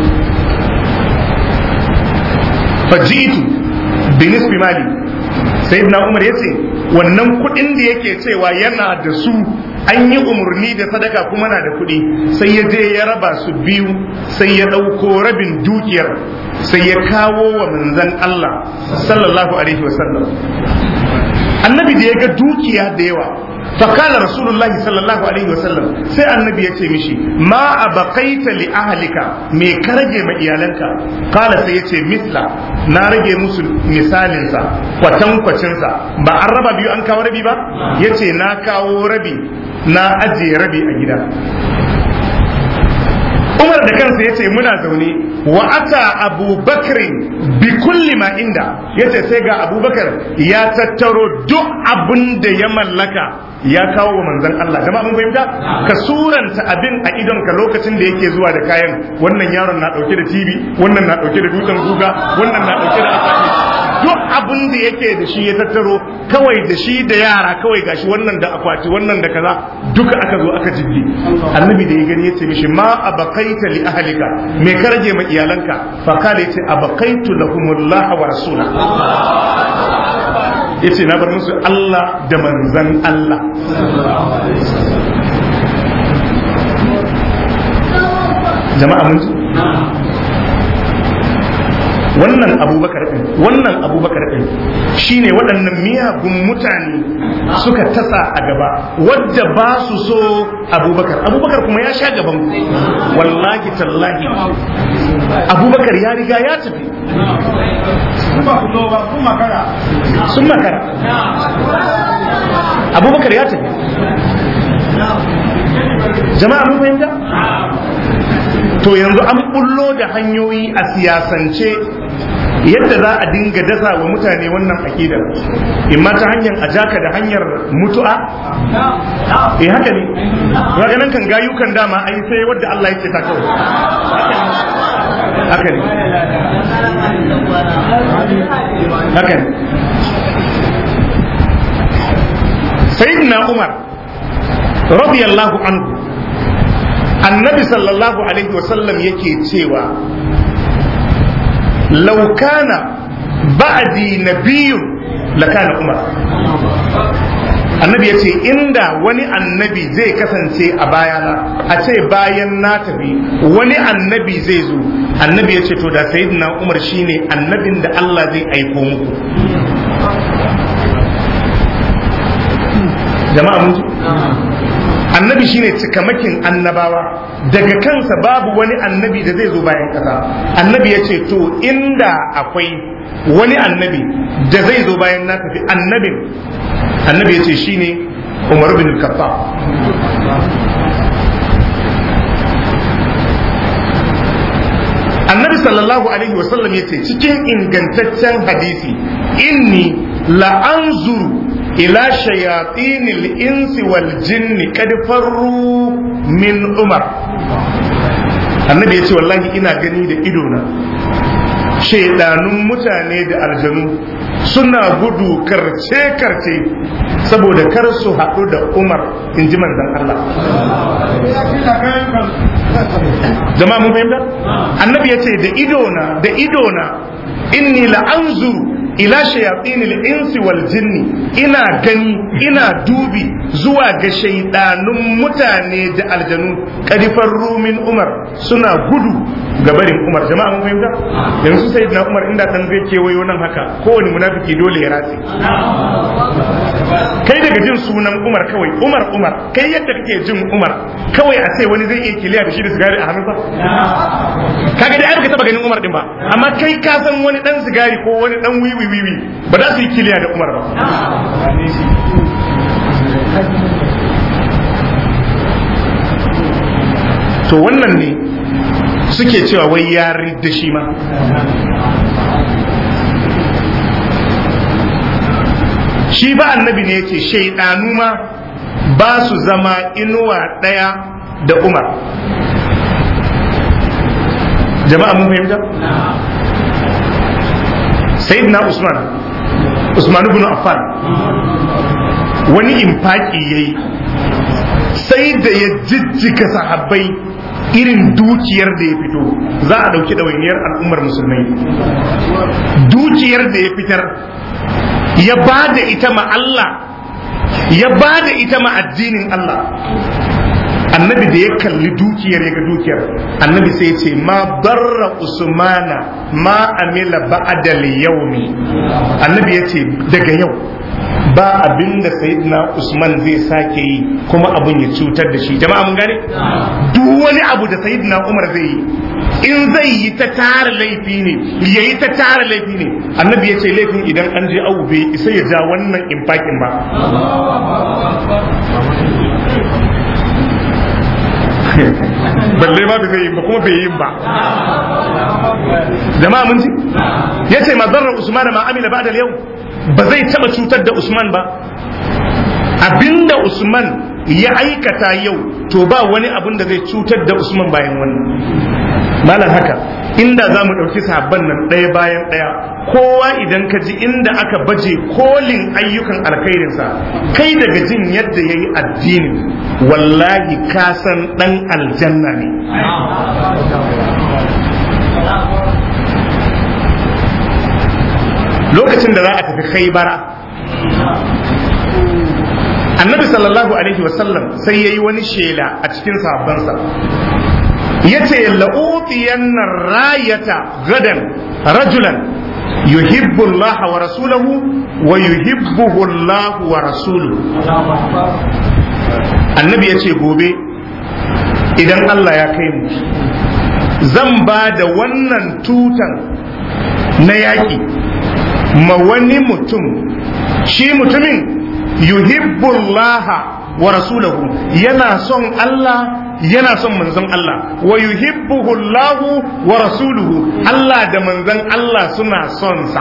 Speaker 1: fajitu binisbi mali sayyidina umar yace wannan kudin da yake cewa yana da su an yi umarni da sadaka kuma na da kuɗi sai ya je ya raba su biyu sai ya ɗauko rabin dukiyar sai ya kawo wa manzan Allah sallallahu alaihi wasallam annabi da ya ga dukiya da yawa fakala rasulullah sallallahu alaihi wasallam sai annabi ya ce mishi ma abaqaita li ahlika me ka rage ma iyalanka kala sai ya ce misla na rage musu misalinsa kwatankwacinsa ba an raba biyu an kawo rabi ba ya ce na kawo rabi na ajiye rabi a gida Umar da kansa ya ce muna zaune wa ata abubakar bi kulli ma inda ya ce sai ga abubakar ya tattaro duk abin da ya mallaka ya kawo wa manzan Allah jama'a mun fahimta ka suranta abin a idon ka lokacin da yake zuwa da kayan wannan yaron na dauke da TV wannan na dauke da dutsen guga wannan na dauke da akwati duk abin da yake da shi ya tattaro kawai da shi da yara kawai gashi wannan da akwati wannan da kaza duka aka zo aka jibgi annabi da ya gani yace mishi ma abaqaita li ahlika me ka rage ma iyalanka fa kale yace abaqaitu lahumullah wa rasula yace na bar musu Allah da manzan Allah jama'a mun ji wannan abubakar ɗin wannan abubakar ɗin shine waɗannan miyagun mutane suka tasa a gaba wadda ba su so abubakar abubakar kuma ya sha gaban ku wallahi tallahi abubakar ya riga ya tafi sun makara abubakar ya tafi jama'a mun fahimta to yanzu an bullo da hanyoyi a siyasance yadda za a dinga dasa wa mutane wannan akidar imma ta hanyar ajaka da hanyar mutu'a eh haka ne ga nan kan gayukan dama ai sai wadda Allah yake ta kawai haka ne haka ne sayyidina umar radiyallahu anhu annabi sallallahu alaihi wasallam yake cewa laukana ba'di nabiyun lakana umar annabi ya ce inda wani annabi zai kasance a bayana a ce bayan na tafi wani annabi zai zo annabi ya ce to da sayyidina umar shine annabin da Allah zai aiko muku jama'a mun ji annabi shine cikamakin annabawa daga kansa babu wani annabi da zai zo bayan kasa annabi ya ce to inda akwai wani annabi da zai zo bayan na tafi annabin annabi ya ce shine umar bin khattab annabi sallallahu alaihi wasallam ya ce cikin ingantaccen hadisi inni la'anzuru ila shayatinil insi wal jinni kad farru min umar annabi ya ce wallahi ina gani da idona shaidanun mutane da aljanu suna gudu karce-karce saboda kar su haɗu da umar in ji manzan Allah jama'a mun fahimta annabi ya ce da idona da idona inni la'anzuru ila shayatinil insi wal jinni ina gani ina dubi zuwa ga shaidanun mutane da aljanu kadifar rumin umar suna gudu ga barin umar jama'a mun fahimta yanzu sai na umar inda dan zai kewayo nan haka kowane munafiki dole ya ratse kai daga jin sunan umar kawai umar umar kai yadda kake jin umar kawai a ce wani zai iya kiliya da shi da sigari a hannunsa kaga dai ai baka taba ganin umar din ba amma kai ka san wani dan sigari ko wani dan wiwi wiwi ba za su yi kiliya da umar ba to wannan ne suke cewa wai ya da shi ma shi ba annabi ne yace shaidanu ma ba su zama inuwa ɗaya da umar jama'a mun fahimta sayyidina usman usman ibn affan wani infaki yayi sai da ya jijjiga sahabbai irin dukiyar da ya fito za a ɗauki ɗawainiyar al'ummar musulmai dukiyar da ya fitar ya ba da ita ma Allah ya ba da ita ma addinin Allah annabi da ya kalli dukiyar ya ga dukiyar annabi sai ce ma barra usmana ma amila ba'dal yaumi annabi ya ce daga yau ba abin da sayyidina usman zai sake yi kuma abin ya cutar da shi jama'a mun gane duk wani abu da sayyidina umar zai yi in zai yi ta tara laifi ne ya yi ta tara laifi ne annabi ya ce laifin idan an je abu bai isa ya ja wannan infakin ba balle ma bai zai yi ba kuma bai yi ba jama'a mun ji ya ce mazarar usman ma amila ba da yau ba zai taba cutar da usman ba abinda usman ya aikata yau to ba wani abin da zai cutar da usman bayan wannan malam haka inda za mu ɗauki sahabban nan ɗaya bayan ɗaya kowa idan ka ji inda aka baje kolin ayyukan alkhairinsa kai daga jin yadda ya yi addinin wallahi ka san ɗan aljanna ne lokacin da za a tafi khaibara annabi sallallahu alaihi wasallam sai ya yi wani shela a cikin sahabbansa ya ce la'utiyanna rayata gadan rajulan yuhibbu Allah wa rasulahu wa yuhibbuhu Allah wa rasuluhu annabi ya ce gobe idan Allah ya kai mu zan ba da wannan tutan na yaƙi ma wani mutum shi mutumin yuhibbullaha wa rasulahu yana son Allah yana son manzon Allah wa yuhibbuhu Allah wa rasuluhu Allah da manzon Allah suna son sa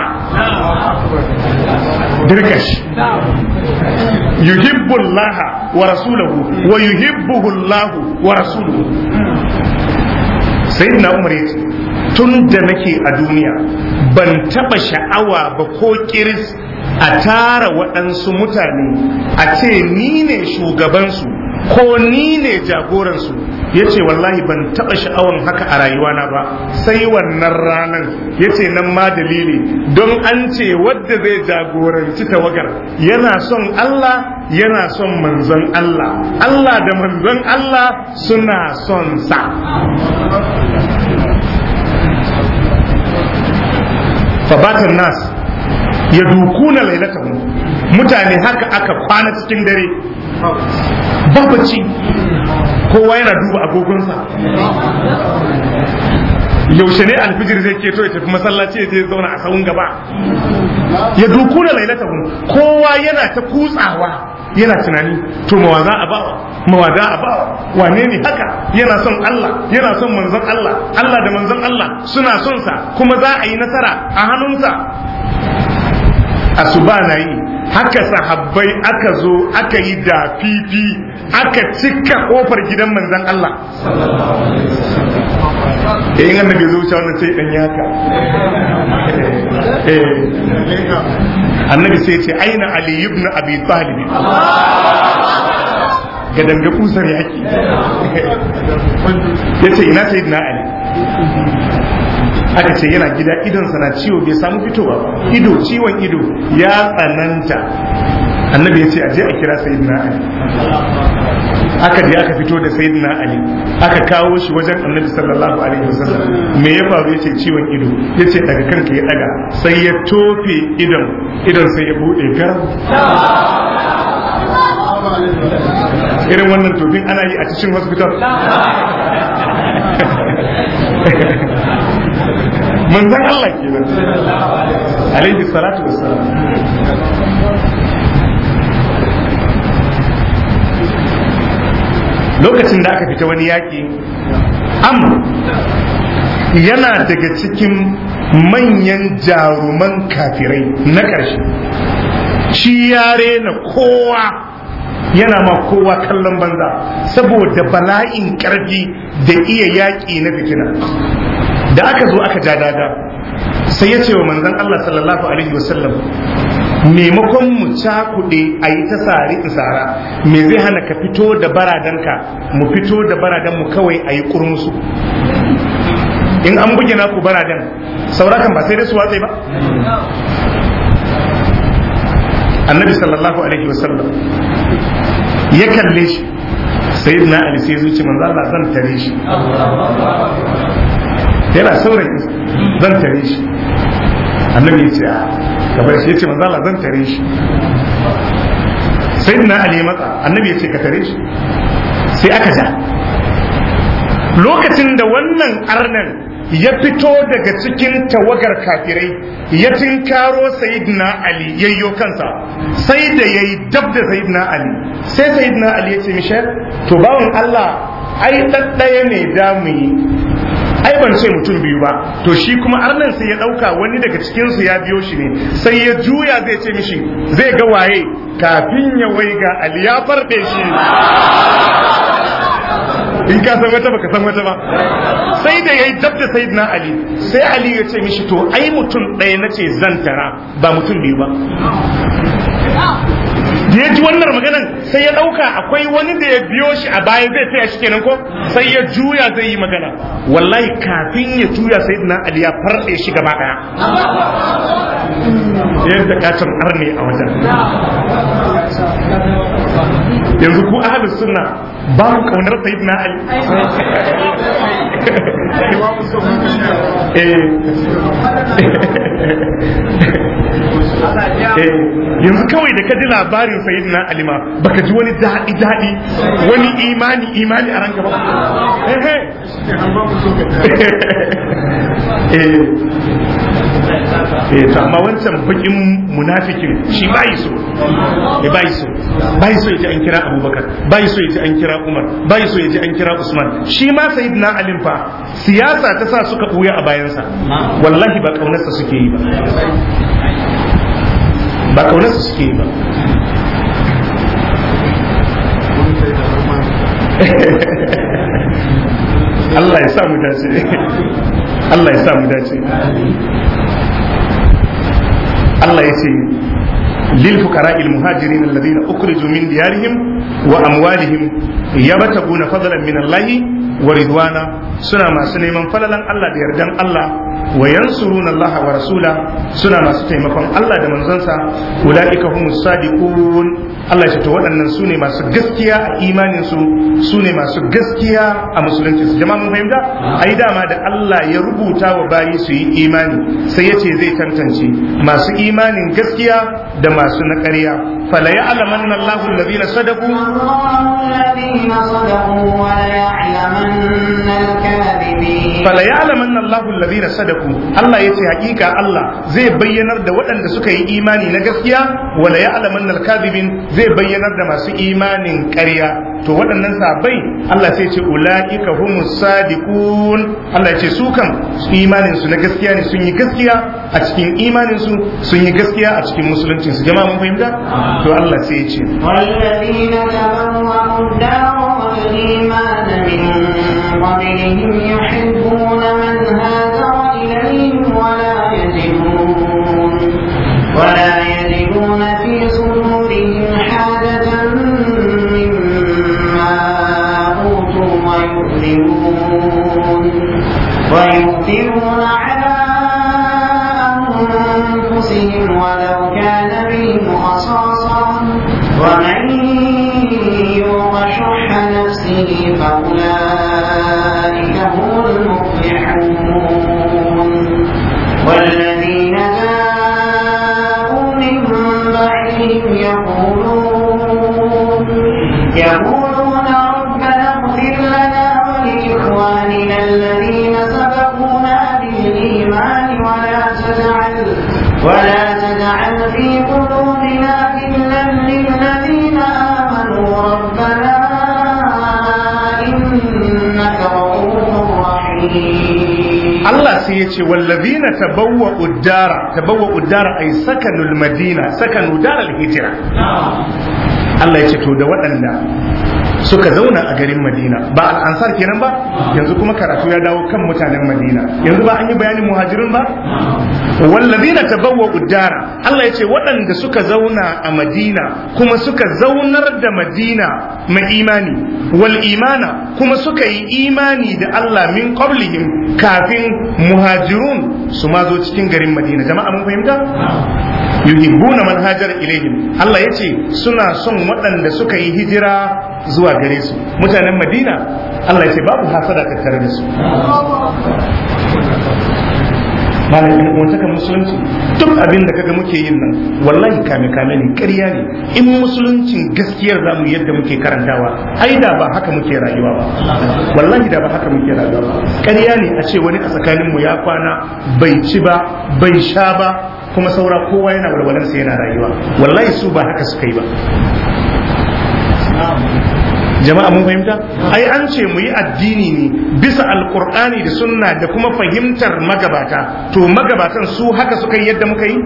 Speaker 1: dirkash yuhibbullaha wa rasuluhu wa yuhibbuhu Allah wa rasuluhu sayyidina Umar yace tun da nake a duniya ban taba sha'awa ba ko kiris a tara waɗansu mutane a ce ni ne shugabansu ko ni ne jagoransu ya ce wallahi ban taɓa sha'awan haka a rayuwana ba sai wannan ranar ya ce nan ma dalili don an ce wadda zai jagoranci tawagar yana son Allah yana son manzon Allah Allah da manzon Allah suna son sa fabatan nas ya dukuna lailatahu mutane haka aka kwana cikin dare babaci kowa yana duba agogonsa yaushe ne alfijir zai keto ya tafi masallaci ya je zauna a sahun gaba ya dukuna lailatahu kowa yana ta kutsawa yana tunani to mawa za a bawa mawa za a bawa wane ne haka yana son Allah yana son manzon Allah Allah da manzon Allah suna son sa kuma za a yi nasara a hannunsa asuba na yi haka sahabbai aka zo aka yi da fifi aka cika kofar gidan manzon Allah eh in annabi zo wuce wannan sai dan yaka eh annabi sai ce aina ali ibn abi talib ga danga kusar yaki yace ina sayyidina ali aka ce yana gida idonsa na ciwo bai samu fitowa ido ciwon ido ya tsananta annabi ya ce aje a kira sayyidina ali aka je aka fito da sayyidina ali aka kawo shi wajen annabi sallallahu alaihi wasallam me ya faru yace ciwon ido yace daga kanka ya daga sai ya tofe idon idon sai ya bude garam irin wannan tofin ana yi a cikin hospital manzan Allah kenan alaihi salatu wassalam lokacin da aka fita wani yaƙi am yana daga cikin manyan jaruman kafirai na ƙarshe shi yare na kowa yana ma kowa kallon banza saboda bala'in ƙarfi da iya yaƙi na fitina da aka zo aka ja daga sai ya ce wa manzon Allah sallallahu alaihi wasallam maimakon mu cakuɗe a yi ta sari in sara me zai hana ka fito da baradanka mu fito da baradan mu kawai a yi kurmusu in an buge naku baradan saurakan ba sai dai su watsai ba annabi sallallahu alaihi wasallam ya kalle shi sayyidina ali sai zuci manzo Allah zan tare shi yana saurayi zan tare shi annabi ya ce a gabar shi ya ce manzo Allah zan tare shi sai na ali matsa annabi ya ce ka tare shi sai aka ja lokacin da wannan arnan ya fito daga cikin tawagar kafirai ya tinkaro sayidina ali yayyo kansa sai da yayi dab da sayidina ali sai sayidina ali ya ce mishal to bawon Allah ai ɗaɗɗaya ne da mu yi ai ban ce mutum biyu ba to shi kuma arnan sai ya dauka wani daga cikin su ya biyo shi ne sai ya juya zai ce mishi zai ga waye kafin ya waiga ali ya farbe shi in ka san wata baka san wata ba sai da yayi dab da sayyidina ali sai ali ya ce mishi to ai mutum ɗaya nace zan tara ba mutum biyu ba da ya ji wannan maganan sai ya ɗauka akwai wani da ya biyo shi a baya zai taya shi kenan ko sai ya juya zai yi magana wallahi kafin ya juya sai na ali ya farɗe shi gaba ɗaya yadda katon arne a wajen yanzu ku ahalus sunna ba ku kaunar sayyidina ali yanzu kawai da ka ji labarin sayyidina alima baka ji wani daɗi daɗi wani imani imani a ranka ba eh to amma wancan bakin munafikin shi bai so eh bai so bai so yaji an kira Abubakar bai so yaji an kira Umar bai so yaji an kira Usman shi ma sayyidina Ali fa siyasa ta sa suka buya a bayansa wallahi ba kaunarsa suke yi ba ba kaunarsa suke yi ba Allah ya sa mu dace Allah ya sa mu dace Allah ya ce للفقراء المهاجرين الذين أخرجوا من ديارهم وأموالهم يبتغون فضلا من الله ورضوانا سنة ما سنة من فللا الله ديردان الله وينصرون الله ورسوله سنة ما ستيمكم الله دمن زنسا أولئك هم الصادقون Allah ya ce to waɗannan su ne masu gaskiya a imanin su su ne masu gaskiya a musulunci su jama'a mun fahimta ai dama da Allah ya rubuta wa bayi su yi imani sai ya ce zai tantance masu imanin gaskiya da masu na ƙarya fala ya'lamanna Allahu alladhina sadaqu
Speaker 2: الذين صدقوا وليعلمن الكاذبين
Speaker 1: fala ya'lamanna Allahu alladhina sadaku Allah yace hakika Allah zai bayyanar da waɗanda suka yi imani na gaskiya wala ya'lamanna al-kadhibin zai bayyanar da masu imanin ƙarya to waɗannan sabai Allah sai ce ulaika humus sadiqun Allah ya ce su kan imanin su na gaskiya ne sun yi gaskiya a cikin imanin su sun yi gaskiya a cikin musuluncin su jama'a mun fahimta to Allah sai ya ce
Speaker 2: والذين تبوأوا الدار والإيمان من قبلهم يحبون من هاجر إليهم ولا يجدون ولا يجدون في صدورهم حاجة مما أوتوا ويؤثرون ويؤثرون على أنفسهم ولو كان بهم خصاصة ومن يوق شح نفسه فأولئك هم المفلحون والذين جاءوا من بعدهم يقولون يقولون ربنا اغفر لنا ولإخواننا الذين سبقونا بالإيمان ولا تجعل ولا تجعل في قلوبنا غلا للذين آمنوا ربنا إنك رؤوف رحيم
Speaker 1: Allah sai ya ce wallazina tabawwa uddara tabawwa uddara ay sakanul madina sakanu daral hijra Allah ya ce to da waɗanda suka zauna a garin Madina ba al'ansar kenan ba yanzu kuma karatu ya dawo kan mutanen Madina yanzu ba an yi bayanin muhajirin ba wallazina tabawwa uddara Allah ya ce waɗanda suka zauna a Madina kuma suka zaunar da Madina mai imani wal imana kuma suka yi imani da Allah min qablihim kafin muhajirun su ma zo cikin garin Madina jama'a mun fahimta yuhibbuna man hajara ilaihim Allah yace suna son waɗanda suka yi hijira zuwa gare su mutanen Madina Allah yace babu hasada tattare da su malam in uwantakan musulunci duk abin da kaga muke yin nan wallahi kame kame ne ƙarya ne in musuluncin gaskiyar zamu yadda muke karantawa ai da ba haka muke rayuwa ba wallahi da ba haka muke rayuwa ba ƙarya ne a ce wani a tsakanin mu ya kwana bai ci ba bai sha ba kuma saura kowa yana walwalarsa yana rayuwa wallahi su ba haka suka yi ba jama'a mun fahimta ai an ce mu yi addini ne bisa alkur'ani da sunna da kuma fahimtar magabata to magabatan su haka suka yi yadda muka yi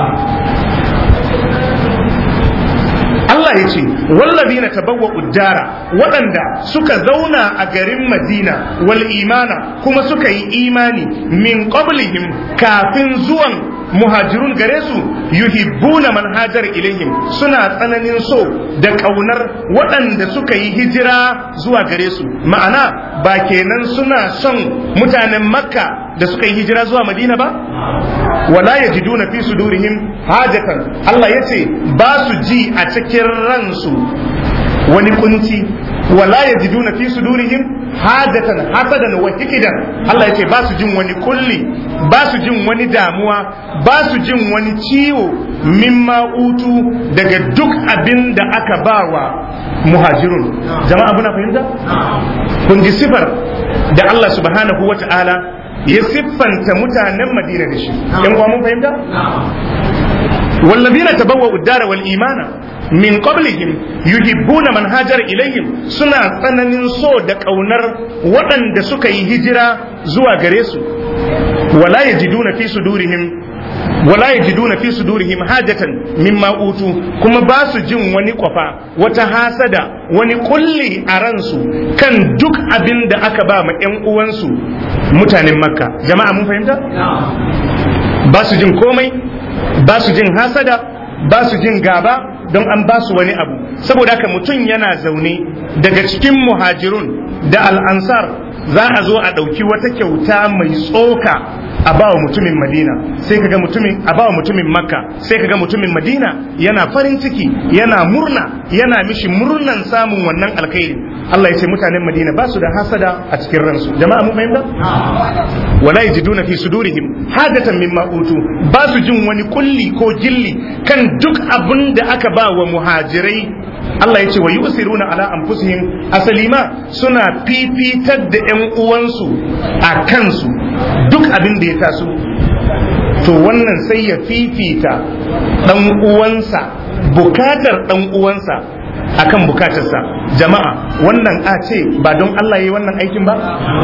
Speaker 1: Allah ya ce wallazina tabawwa uddara waɗanda suka zauna a garin Madina wal imana kuma suka yi imani min qablihim kafin zuwan muhajirun gare su yuhibbuna man hajar ilaihim suna tsananin so da kaunar waɗanda suka yi hijira zuwa gare su ma'ana ba kenan suna son mutanen makka da suka yi hijira zuwa madina ba wala yajiduna fi sudurihim hajatan Allah yace ba su ji a cikin ransu wani kunci wala yajiduna fi sudurihim hajatan hasadan wa hikidan Allah yace ba su jin wani kulli ba su jin wani damuwa ba su jin wani ciwo mimma utu daga duk abin da aka bawa muhajirun jama'a muna fahimta kun ji sifar da Allah subhanahu wa ta'ala ya siffanta mutanen Madina da shi yan uwa mun fahimta والذين تبوأوا الدار والإيمان من قبلهم يحبون من هاجر إليهم سنة tsananin so da ƙaunar waɗanda suka yi hijira zuwa gare su wala yajiduna fi sudurihim wala yajiduna fi sudurihim hajatan mimma utu kuma ba su jin wani kwafa wata hasada wani kulli a ransu kan duk abin da aka ba ma ƴan uwansu mutanen makka jama'a mun fahimta ba su jin komai ba su jin hasada ba su jin gaba don an ba su wani abu saboda haka mutum yana zaune daga cikin muhajirun da al'ansar za a zo a ɗauki wata kyauta mai tsoka a bawa mutumin madina sai kaga mutumin a bawa mutumin makka sai kaga mutumin madina yana farin ciki yana murna yana mishi murnan samun wannan alkhairi Allah ya ce mutanen madina ba su da hasada a cikin ransu jama'a mun fahimta wala yajiduna fi sudurihim hadatan mimma utu ba su jin wani kulli ko gilli kan duk abin da aka ba wa muhajirai Allah ya ce wa yusiruna ala anfusihim asali ma suna fifitar da ƴan uwansu a kansu duk abin da ya taso to wannan sai ya fifita ɗan uwansa bukatar ɗan uwansa akan bukatarsa jama'a wannan a ce ba don Allah ya yi wannan aikin ba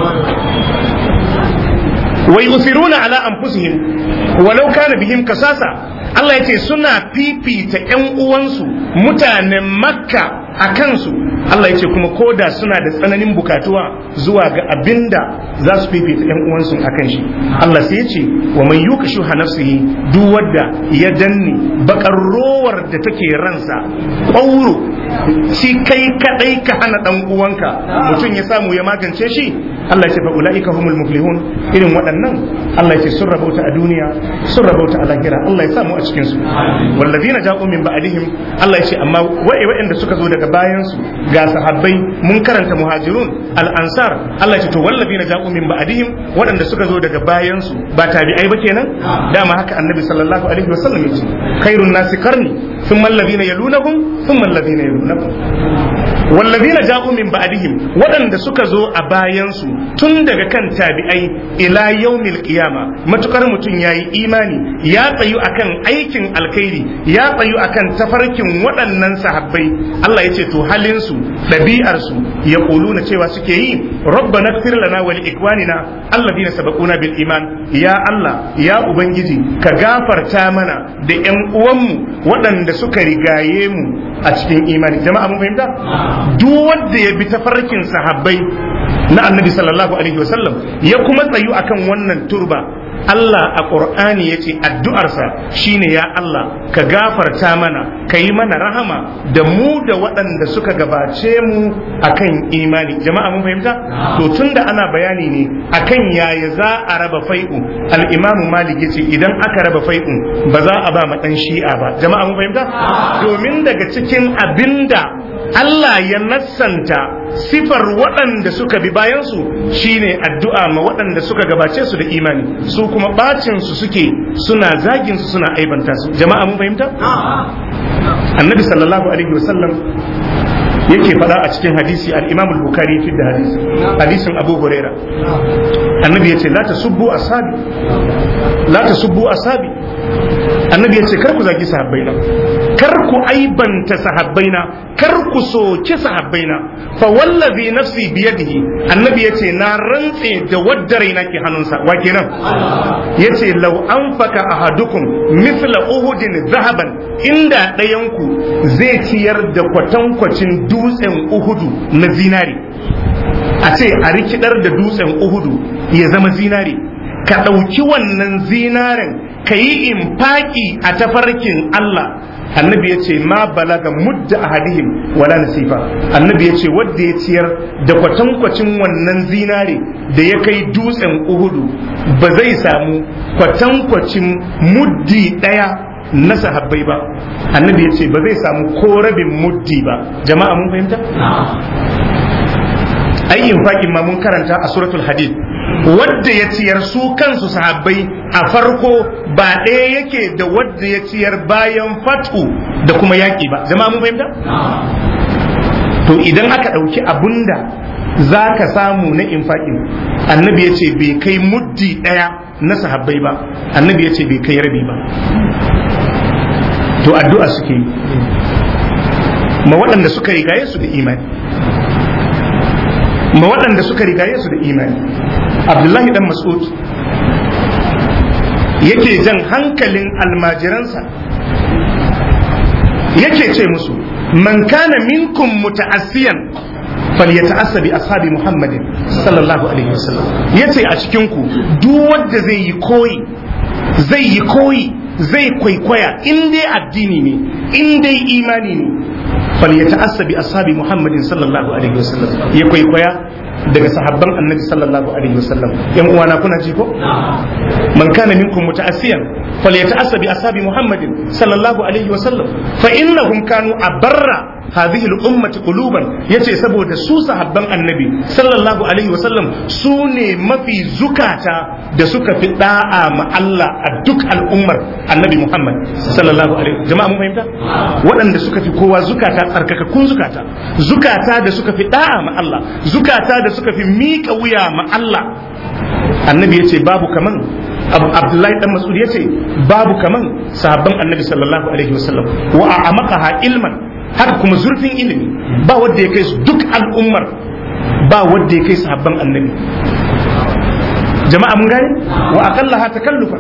Speaker 1: wa yusiruna ala anfusihim walau kana bihim kasasa Allah yace suna fifita ƴan uwansu mutanen Makka a kansu Allah yace kuma koda suna da tsananin bukatuwa zuwa ga abinda za su fifita ƴan uwansu a kan shi Allah sai yace wa man yukashu nafsihi duk wanda ya danne bakar rowar da take ransa ƙwauro shi kai kadai ka hana dan uwanka mutum ya samu ya magance shi Allah ya ce fa ulaika humul muflihun irin waɗannan Allah ya ce sun rabauta a duniya sun rabauta a lahira Allah ya samu a cikin su wallazina ja'u min ba'dihim Allah ya ce amma wa'i waɗanda suka zo daga bayan su ga sahabbai mun karanta muhajirun al ansar Allah ya ce to wallazina ja'u min ba'dihim waɗanda suka zo daga bayan su ba tabi'ai ba kenan dama haka annabi sallallahu alaihi wasallam ya ce khairun nasi qarni thumma alladhina yalunahum thumma alladhina yalunahum wallazina ja'u min ba'dihim waɗanda suka zo a bayansu tun daga kan tabi'ai ila yaumil qiyama matukar mutum yayi imani ya tsayu akan aikin alkhairi ya tsayu akan tafarkin waɗannan sahabbai Allah ya ce to halin su ɗabi'ar su ya na cewa suke yi rabbana ighfir lana wa li ikwanina alladhina sabaquna bil iman ya Allah ya ubangiji ka gafarta mana da ƴan uwanmu waɗanda suka rigaye mu a cikin imani jama'a mun fahimta duk wanda ya bi tafarkin sahabbai na annabi sallallahu alaihi wasallam ya kuma tsayu akan wannan turba Allah a ƙur'ani ya ce addu'arsa shine ya Allah ka gafarta mana ka yi mana rahama da mu da waɗanda suka gabace mu akan imani jama'a mun fahimta to tunda ana bayani ne akan yaya za a raba fai'u al-imamu malik yace idan aka raba fai'u ba za a ba ma dan shi'a ba jama'a mun fahimta domin daga cikin abinda Allah ya nassanta sifar waɗanda suka bi bayansu shine addu'a ma waɗanda suka gabace su da imani su kuma bacin su suke suna zagin su suna aibanta su jama'a mun fahimta annabi sallallahu alaihi wasallam yake faɗa a cikin hadisi al-imam al-bukhari fi da hadisi hadisin abu huraira annabi yace la tasubbu ashabi la tasubbu ashabi annabi yace kar ku zagi sahabbaina kar ku aibanta sahabbaina kar ku soki sahabbaina fa wallazi nafsi biyadihi annabi yace na rantse da wadda raina ke hannunsa wa kenan yace law anfaka ahadukum mithla uhudin zahaban inda ɗayanku zai ciyar da kwatankwacin dutsen uhudu na zinari a ce a rikidar da dutsen uhudu ya zama zinari ka ɗauki wannan zinaren ka yi infaki a tafarkin Allah annabi ya ce ma balaga mudda ahadihim wala nasifa annabi ya ce wadda ya ciyar da kwatankwacin wannan zinare da ya kai dutsen uhudu ba zai samu kwatankwacin muddi ɗaya na sahabbai ba annabi ya ce ba zai samu ko rabin muddi ba jama'a mun fahimta ai infakin ma mun karanta a suratul hadid wadda ya ciyar su kansu sahabbai a farko ba ɗaya yake da wadda ya ciyar bayan fatu da kuma yaƙi ba jama'a mun fahimta to idan aka ɗauki abunda za ka samu na infaƙin annabi ya ce bai kai muddi ɗaya na sahabbai ba annabi ya ce bai kai rabi ba to addu'a suke yi ma waɗanda suka rigaye su da imani ma waɗanda suka rigaye su da imani abdullahi dan mas'ud yake jan hankalin almajiransa yake ce musu man kana minkum muta'assiyan falyata'assa bi ashabi muhammadin sallallahu alaihi wasallam yace a cikin ku duk wanda zai yi koyi zai yi koyi zai kwaikwaya in dai addini ne in dai imani ne falyata'assa bi ashabi muhammadin sallallahu alaihi wasallam ya kwaikwaya daga sahabban annabi sallallahu alaihi wasallam yan uwana kuna ji ko man kana minkum muta'assiyan falyata'assa bi ashabi muhammadin sallallahu alaihi wasallam fa innahum kanu abarra hadhihi al-ummati quluban yace saboda su sahabban annabi sallallahu alaihi wasallam su ne mafi zukata da suka fi da'a ma Allah a duk al'ummar annabi Muhammad sallallahu alaihi jama'a mun fahimta waɗanda suka fi kowa zukata tsarkakakkun zukata zukata da suka fi da'a ma Allah zukata da suka fi miƙa wuya ma Allah annabi yace babu kaman abu abdullahi dan mas'ud yace babu kaman sahabban annabi sallallahu alaihi wasallam wa a'maqaha ilman haka kuma zurfin ilimi ba wanda ya kai su duk al'ummar ba wanda ya kai sahabban annabi jama'a mun gane wa aqallaha takallufa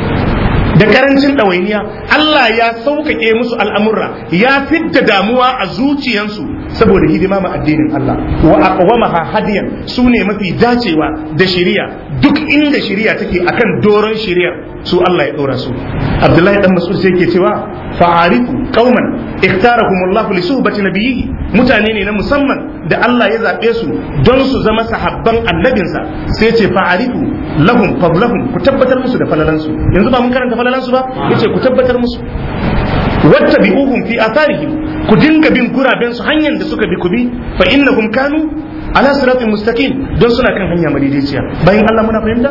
Speaker 1: da karancin ɗawainiya Allah ya sauƙaƙe musu al'amurra ya fidda damuwa a zuciyansu saboda hidima ma addinin Allah wa aqwamaha hadiyan su ne mafi dacewa da shari'a duk inda shari'a take akan doron shari'a su Allah ya ɗora su Abdullahi dan Mas'ud sai yake cewa fa'arifu qauman ikhtarahumullahu li suhbati nabiyhi mutane ne na musamman da Allah ya zaɓe su don su zama sahabban annabinsa sai ce fa'arifu lahum fadlahum ku tabbatar musu da falalansu yanzu ba mun karanta falalansu ba yace ku tabbatar musu wattabi'uhum fi atharihim ku dinga bin guraben su hanyar da suka bi ku bi fa innahum kanu ala siratin mustaqim don suna kan hanya madaidaiciya bayan Allah muna fahimta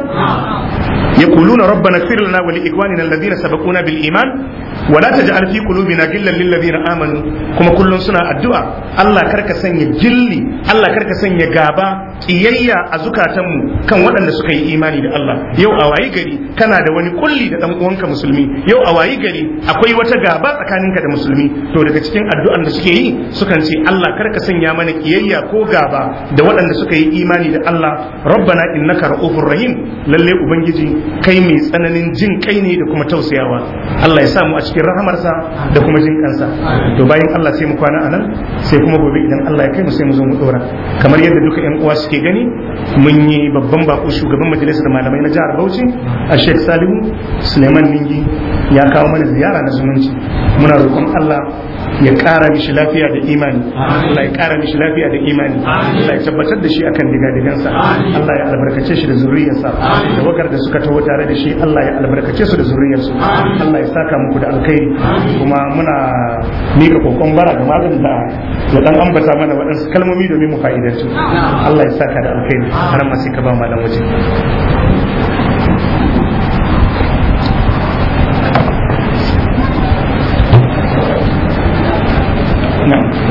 Speaker 1: يقولون ربنا اغفر لنا ولإخواننا الذين سبقونا بالإيمان ولا تجعل في قلوبنا غلا للذين آمنوا كما كل سنة الدعاء الله كرك سنة جلي الله كرك سنة غابا kiyayya a zukatanmu kan waɗanda suka yi imani da Allah yau a wayi gari kana da wani kulli da dan uwanka musulmi yau a wayi gari akwai wata gaba tsakaninka da musulmi to daga cikin addu'an da suke yi sukan ce Allah karka sanya mana kiyayya ko gaba da waɗanda suka yi imani da Allah rabbana innaka ra'ufur rahim lalle ubangiji kai mai tsananin jin kai ne da kuma tausayawa Allah ya samu a cikin rahamarsa da kuma jin kansa to bayan Allah sai mu kwana anan sai kuma gobe idan Allah ya kai mu sai mu zo mu dora kamar yadda duka ƴan uwa suke gani mun yi babban bako shugaban majalisar malamai na jihar Bauchi a Sheikh Salihu Suleiman Ningi ya kawo mana ziyara na zumunci muna roƙon Allah ya ƙara mishi lafiya da imani Allah ya ƙara mishi lafiya da imani Allah ya tabbatar da shi akan digadigansa Allah ya albarkace shi da zuriyarsa da wakar da suka taho tare da shi Allah ya albarkace su da zuriyarsu Allah ya saka muku da alkhairi kuma muna mika kokon bara ga malam da ya dan ambata mana waɗansu kalmomi domin mu fa'idantu Allah ya saka da alkhairi har ma sai ka ba malam waje na'am